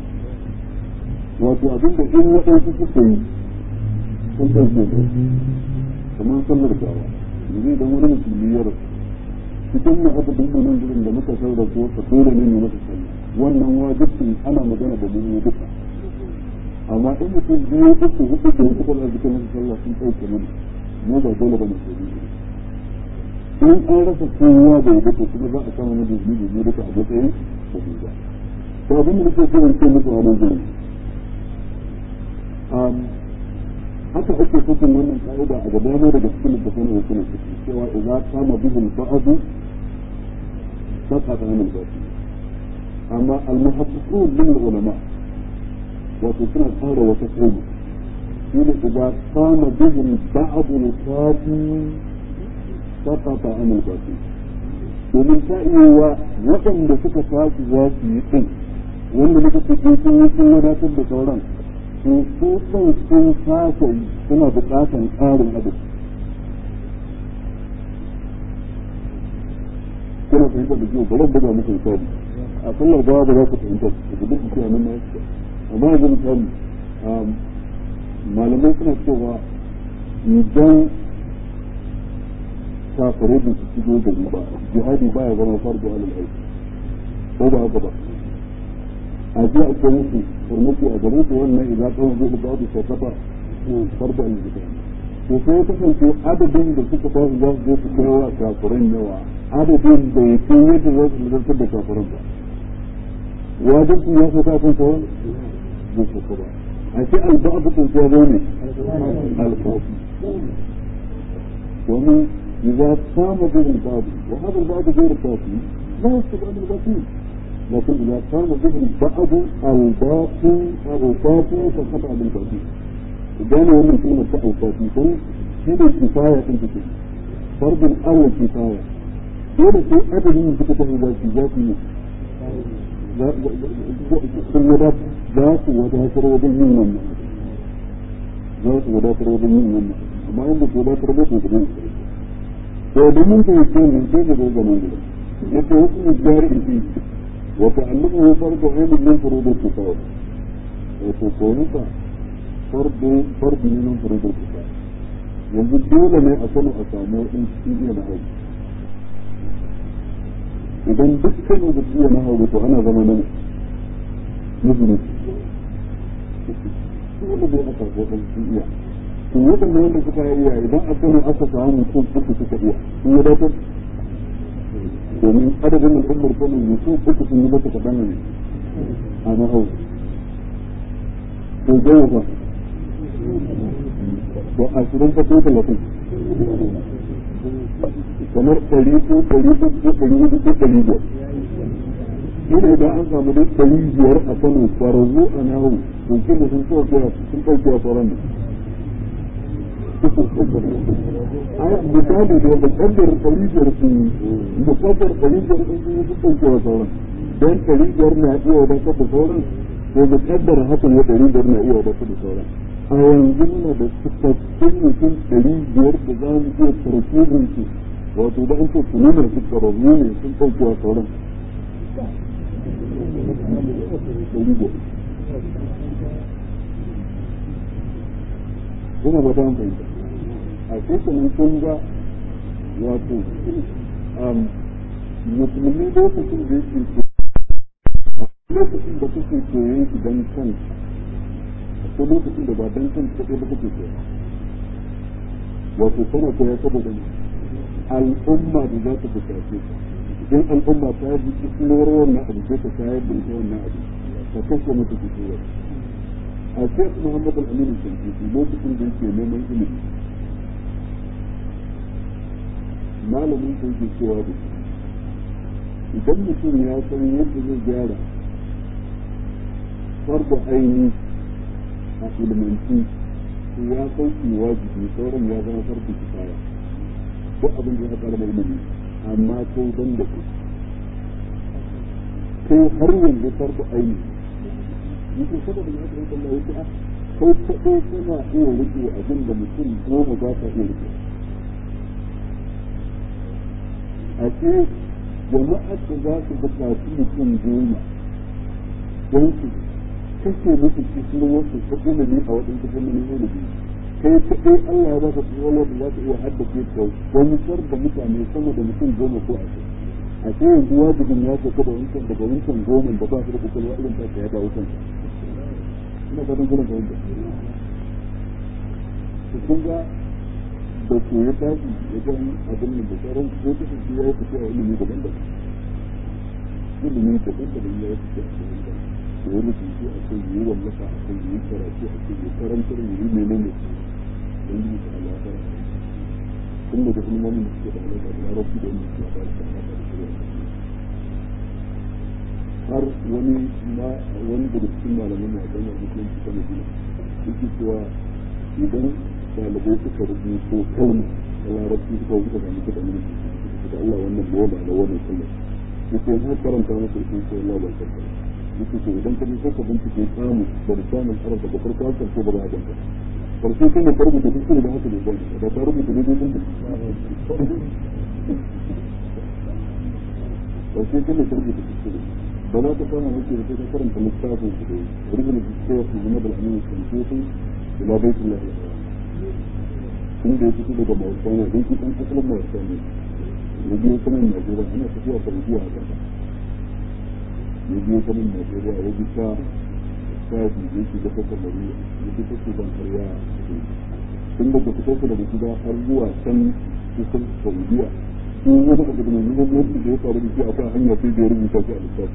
wato abin da in waɗansu suka yi sun ɗauke ne kamar sallar gawa yanzu idan wani musulmi ya rasu cikin na aka dinga nan gudun da muka saura ko ka dole ne masa sallah wannan wajibin ana magana da mu duka amma in mutum biyu uku hudu da hudu kuma zuka masa sallah sun ɗauke mana mu ba dole ba ne ko in an rasa kowa da ya duka kuma za a kama mu da mu duka a matsayin da ba to abin da nake so in ce muku a nan gurin haka ake cikin wannan ka'ida a gaba ne daga cikin littafin da suna ciki cewa idza kama bihul ba'du saqata min al-batil amma al-muhaqqiqun min al-ulama wato suna tsara wata kaida shine idza kama bihul ba'du al-kafi saqata min al-batil domin ta iya wa waɗanda suka tashi za su yi ɗin wanda muka ce sun yi sun wadatar da sauran to su kan sun fasa suna buƙatar ƙarin abu kuna fahimtar da kyau bari buga muku misali a sallar gawa ba za ku fahimta da duk cewa nan na yake amma yanzu misali malamai suna cewa idan kafare da su shigo da ba jihadi baya zama farko alal aiki ko ba haka ba a ji a kai musu farmaki a garin su wannan idan kan zai ba su shakata farko alal aiki to sai ya kasance adadin da suka tashi za su je su kai wa kafiran yawa adadin da ya kai yadda za su nazartar da kafiran ba wajibin ya fita kan sauran zai shaka ba a ce alba'adu kun kuwa zo ne alfafi domin إذا قام به البعض وهذا البعض غير كافي لا يسقط عن الباقين لكن إذا قام به البعض الباقي أو الكافي فقط عن الباقين إذا هو من كلمة الكافي هنا الكفاية أنت تقول فرض الأول كفاية dole sai adadin da suka tafi zaki zaki ne sun wada za su wadatar wajen yin wannan za su wadatar wajen yin wannan amma in ba su wadatar ba su kuma to da mun ta yake mun sai da ga nan yake hukumin jari fi wa ta'allumu fardu ainin min furudul kifaya wato ko nuka fardu fardu ne min furudul kifaya yanzu dole ne a sanu a samu in cikin iya na hau idan dukkan da iya na hau to ana zama nan musulmi dole ne a samu in cikin iya to waɗanda wanda suka yi iya idan a kano aka samu mutum uku suka iya sun yi datar domin adadin al'ummar kano mutum uku sun yi mata kaɗan ne a mahau to gaya ba to ashirin ka ko talatin kamar ɗari ko ɗari uku ko ɗari hudu ko ɗari biyar ina da an samu dai ɗari biyar a kano kwararru a nahu to kin sun ɗauke sun ɗauke a sauran ne ai misali da mukaddar ɗaribiyar su mukaddar ɗaribiyar sun sun yi sun ɗauke sauran don ɗaribiyar na iya wadatar da sauran ko mukaddar hakan ya ɗaribiyar na iya wadatar da sauran a yanzu muna da cikakkun mutum ɗaribiyar da za mu iya tarkibin su wato da an ce tunanar su ƙararru ne sun ɗauke wa sauran Ina ba ta fahimta. a kusurin kun ga wato musulmi lokacin da yake lokacin da kuke koyon shi don kan ko lokacin da ba don kan kaɗai ba kuke koya wato kana koya saboda al'umma da za ta buƙace idan al'umma ta ji kisuwar wannan abu sai ta shayar da ita wannan abu ta kashe mata kisuwar a shek muhammad al-aminu shankiti lokacin da yake neman ilimi malamin sai ke cewa da idan mutum ya san yadda zai gyara farda aini a ilmanci to ya sauki wajibi sauran ya zama farko kifaya duk abin da ya fara da ilimi amma ko dan da ku kai har yanzu farda aini yake saboda ya kan Allah yake a kai kaɗai kana iya rike abin da mutum goma za ka iya rike a ce jama'ar da za su buƙaci mutum goma don su kashe musu cikin wasu ta ilimi a waɗansu fannin ilimi kai kaɗai Allah ya ba ka tsoro da za ka iya haddace ka wani sar da mutane sama da mutum goma ko ashirin a ce yanzu wajibin ya sauka da wancan daga wancan goma da ba su da kwakwalwa irin ta ya dawo kansa ina fatan kuna fahimta to kun ga da ke ya tashi wajen abin da sauran ko ta tafi ya yi tafiya ilimi daban daban ilimi daban daban ya yi tafiya daban daban da wani rubutu a kai yi wallafa a kai yi karatu a kai yi karantar yi menene wani yi ta alaƙa tun daga ilmomin da suke da alaƙa da larabci da wanda suke da alaƙa da shirya har wani ma wani daga cikin malaman na ɗan musulunci ta madina yake cewa idan ɗalibai suka rubuto kalma da larabci suka wuce da mutu da mulki da Allah wannan bola da wannan kalma yake zai karanta masa isin sai Allah bai karanta yake to idan ka sai ka bincike samu da lisanin arab daga farko har karshe ba za a ganka karshe sai ne ka rubuta duk da haka ne ba da ka rubuta ne dai karshe sai ne ka rubuta duk ba za ka samu muke da ka karanta littafin su da rubin da suke su zama da al'amin shankoti ila baitullah inda ya fito daga mauritania don shi ɗan asalin mauritania ya biyo sanin najeriya ana tafiya saudiya a ƙasa ya biyo sanin najeriya ya bi ta shafi ya shiga ta kamari ya bi ta sudan karya tun daga fitar daga gida har zuwa can kusan saudiya ko wani abu da mai muhimmanci da ya faru da shi akwai hanya sai da ya rubuta shi a littafi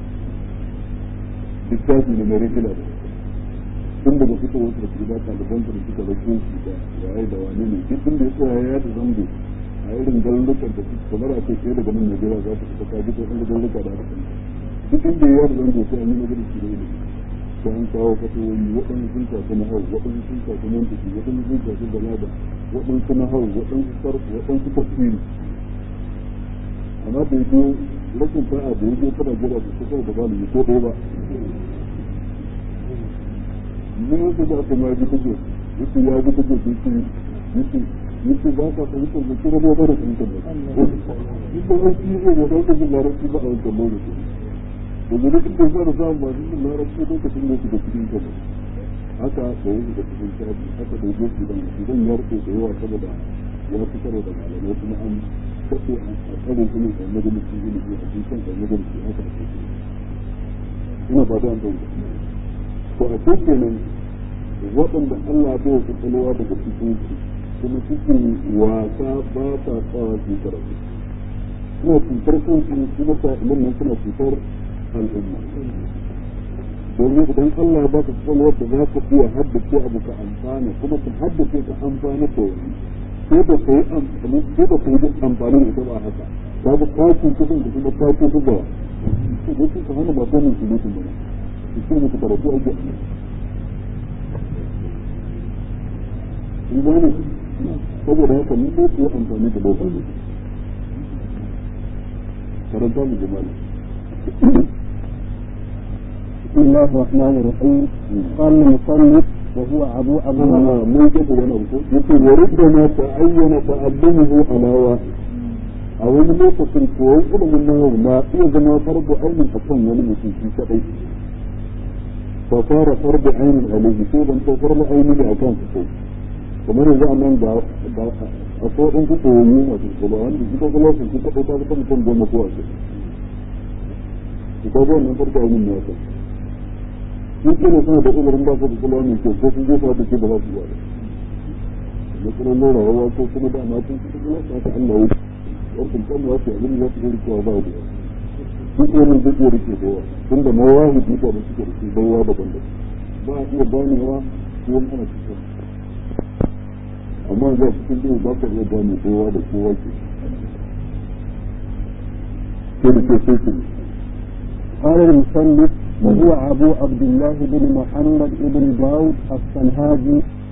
littafi ne mai rikila da tun daga fito wasu da gida ɗaliban da suka rako shi da waye da wane ne duk inda ya tsaya ya da zango a irin garurukan da suka kamar a ce kai daga nan Najeriya za ta fita ka duka inda garuruka da haka duk inda ya da zango sai an yi magana shi da ilimi sai an kawo fatoyi waɗansu sun shafi na hau waɗansu sun shafi mantiki waɗansu sun shafi balada waɗansu na hau waɗansu sarfu waɗansu tafsiri amma bai zo rashin sa'a da ya je kana jira da kusa da malami ko ɗaya ba ni yadda da aka ma ji kake yake ya ji kake yake yake yake ba ka fahimtar da kira ba da fahimtar da duk da wani shi ne da wanda zai larabci ba a wancan lokaci da zuri duk da zara samun ba zai larabci lokacin da su da cikin ka ba haka da wasu da cikin shafi haka da yake su dan idan ya rike da yawa saboda ya fi karo da malamai kuma an kace a tsarin su ne da majalisi ilimi a cikin kan majalisi haka da kake ina ba da an fahimta to a ce kenan waɗanda Allah bai wa kwakwalwa daga cikin su kuma cikin wasa ba ta tsawa su karatu suna cutar kansu kuma sa'ilan nan suna cutar al'umma domin idan Allah ba ka kwakwalwar da za ka iya haddace abu ka amfana kuma ka haddace ka amfana da wani ko da ka yi amfani ko da ka yi amfani da ita ba haka ka ga ka cuta kanka kuma ka cuta da wani ko ka hana ba sanin su mutum ba su mutu karatu ake in gane saboda haka mun ko ku amfani da lokaci karanta mu jama'a بسم الله الرحمن الرحيم قال المصنف وهو أبو أبو آه من جد وانا يقول وربما تعين تعلمه على واحد a wani lokacin koyon ilimin nahawu na iya zama farko ainihin a kan wani mutum shi kaɗai fa fara farko ainihin alaihi ko ban to farko ainihin a kan su kamar yanzu a nan ga a ko in ku koyi masu kula wanda shi ko kula su su kaɗai ta fi mutum goma ko a ku kawo wannan farko abin na ka sun kila suna da uzurin ba su da kula mai kyau ko sun jefa da ke ba za su ba da matsalolin rayuwa ko kuma da na sun kusa kula ta Allah wuce wancan kan ya ce abin da za su gari cewa ba da duk wani duk ya rike kowa tun da mawahi mutane suke da su baiwa daban daban ba a iya ganewa ko wani ana cikin amma za su cikin duhu ba ka iya gane kowa da kowa ke sai da ke sai su قال المصنف وهو أبو عبد الله بن محمد بن داود الصنهاجي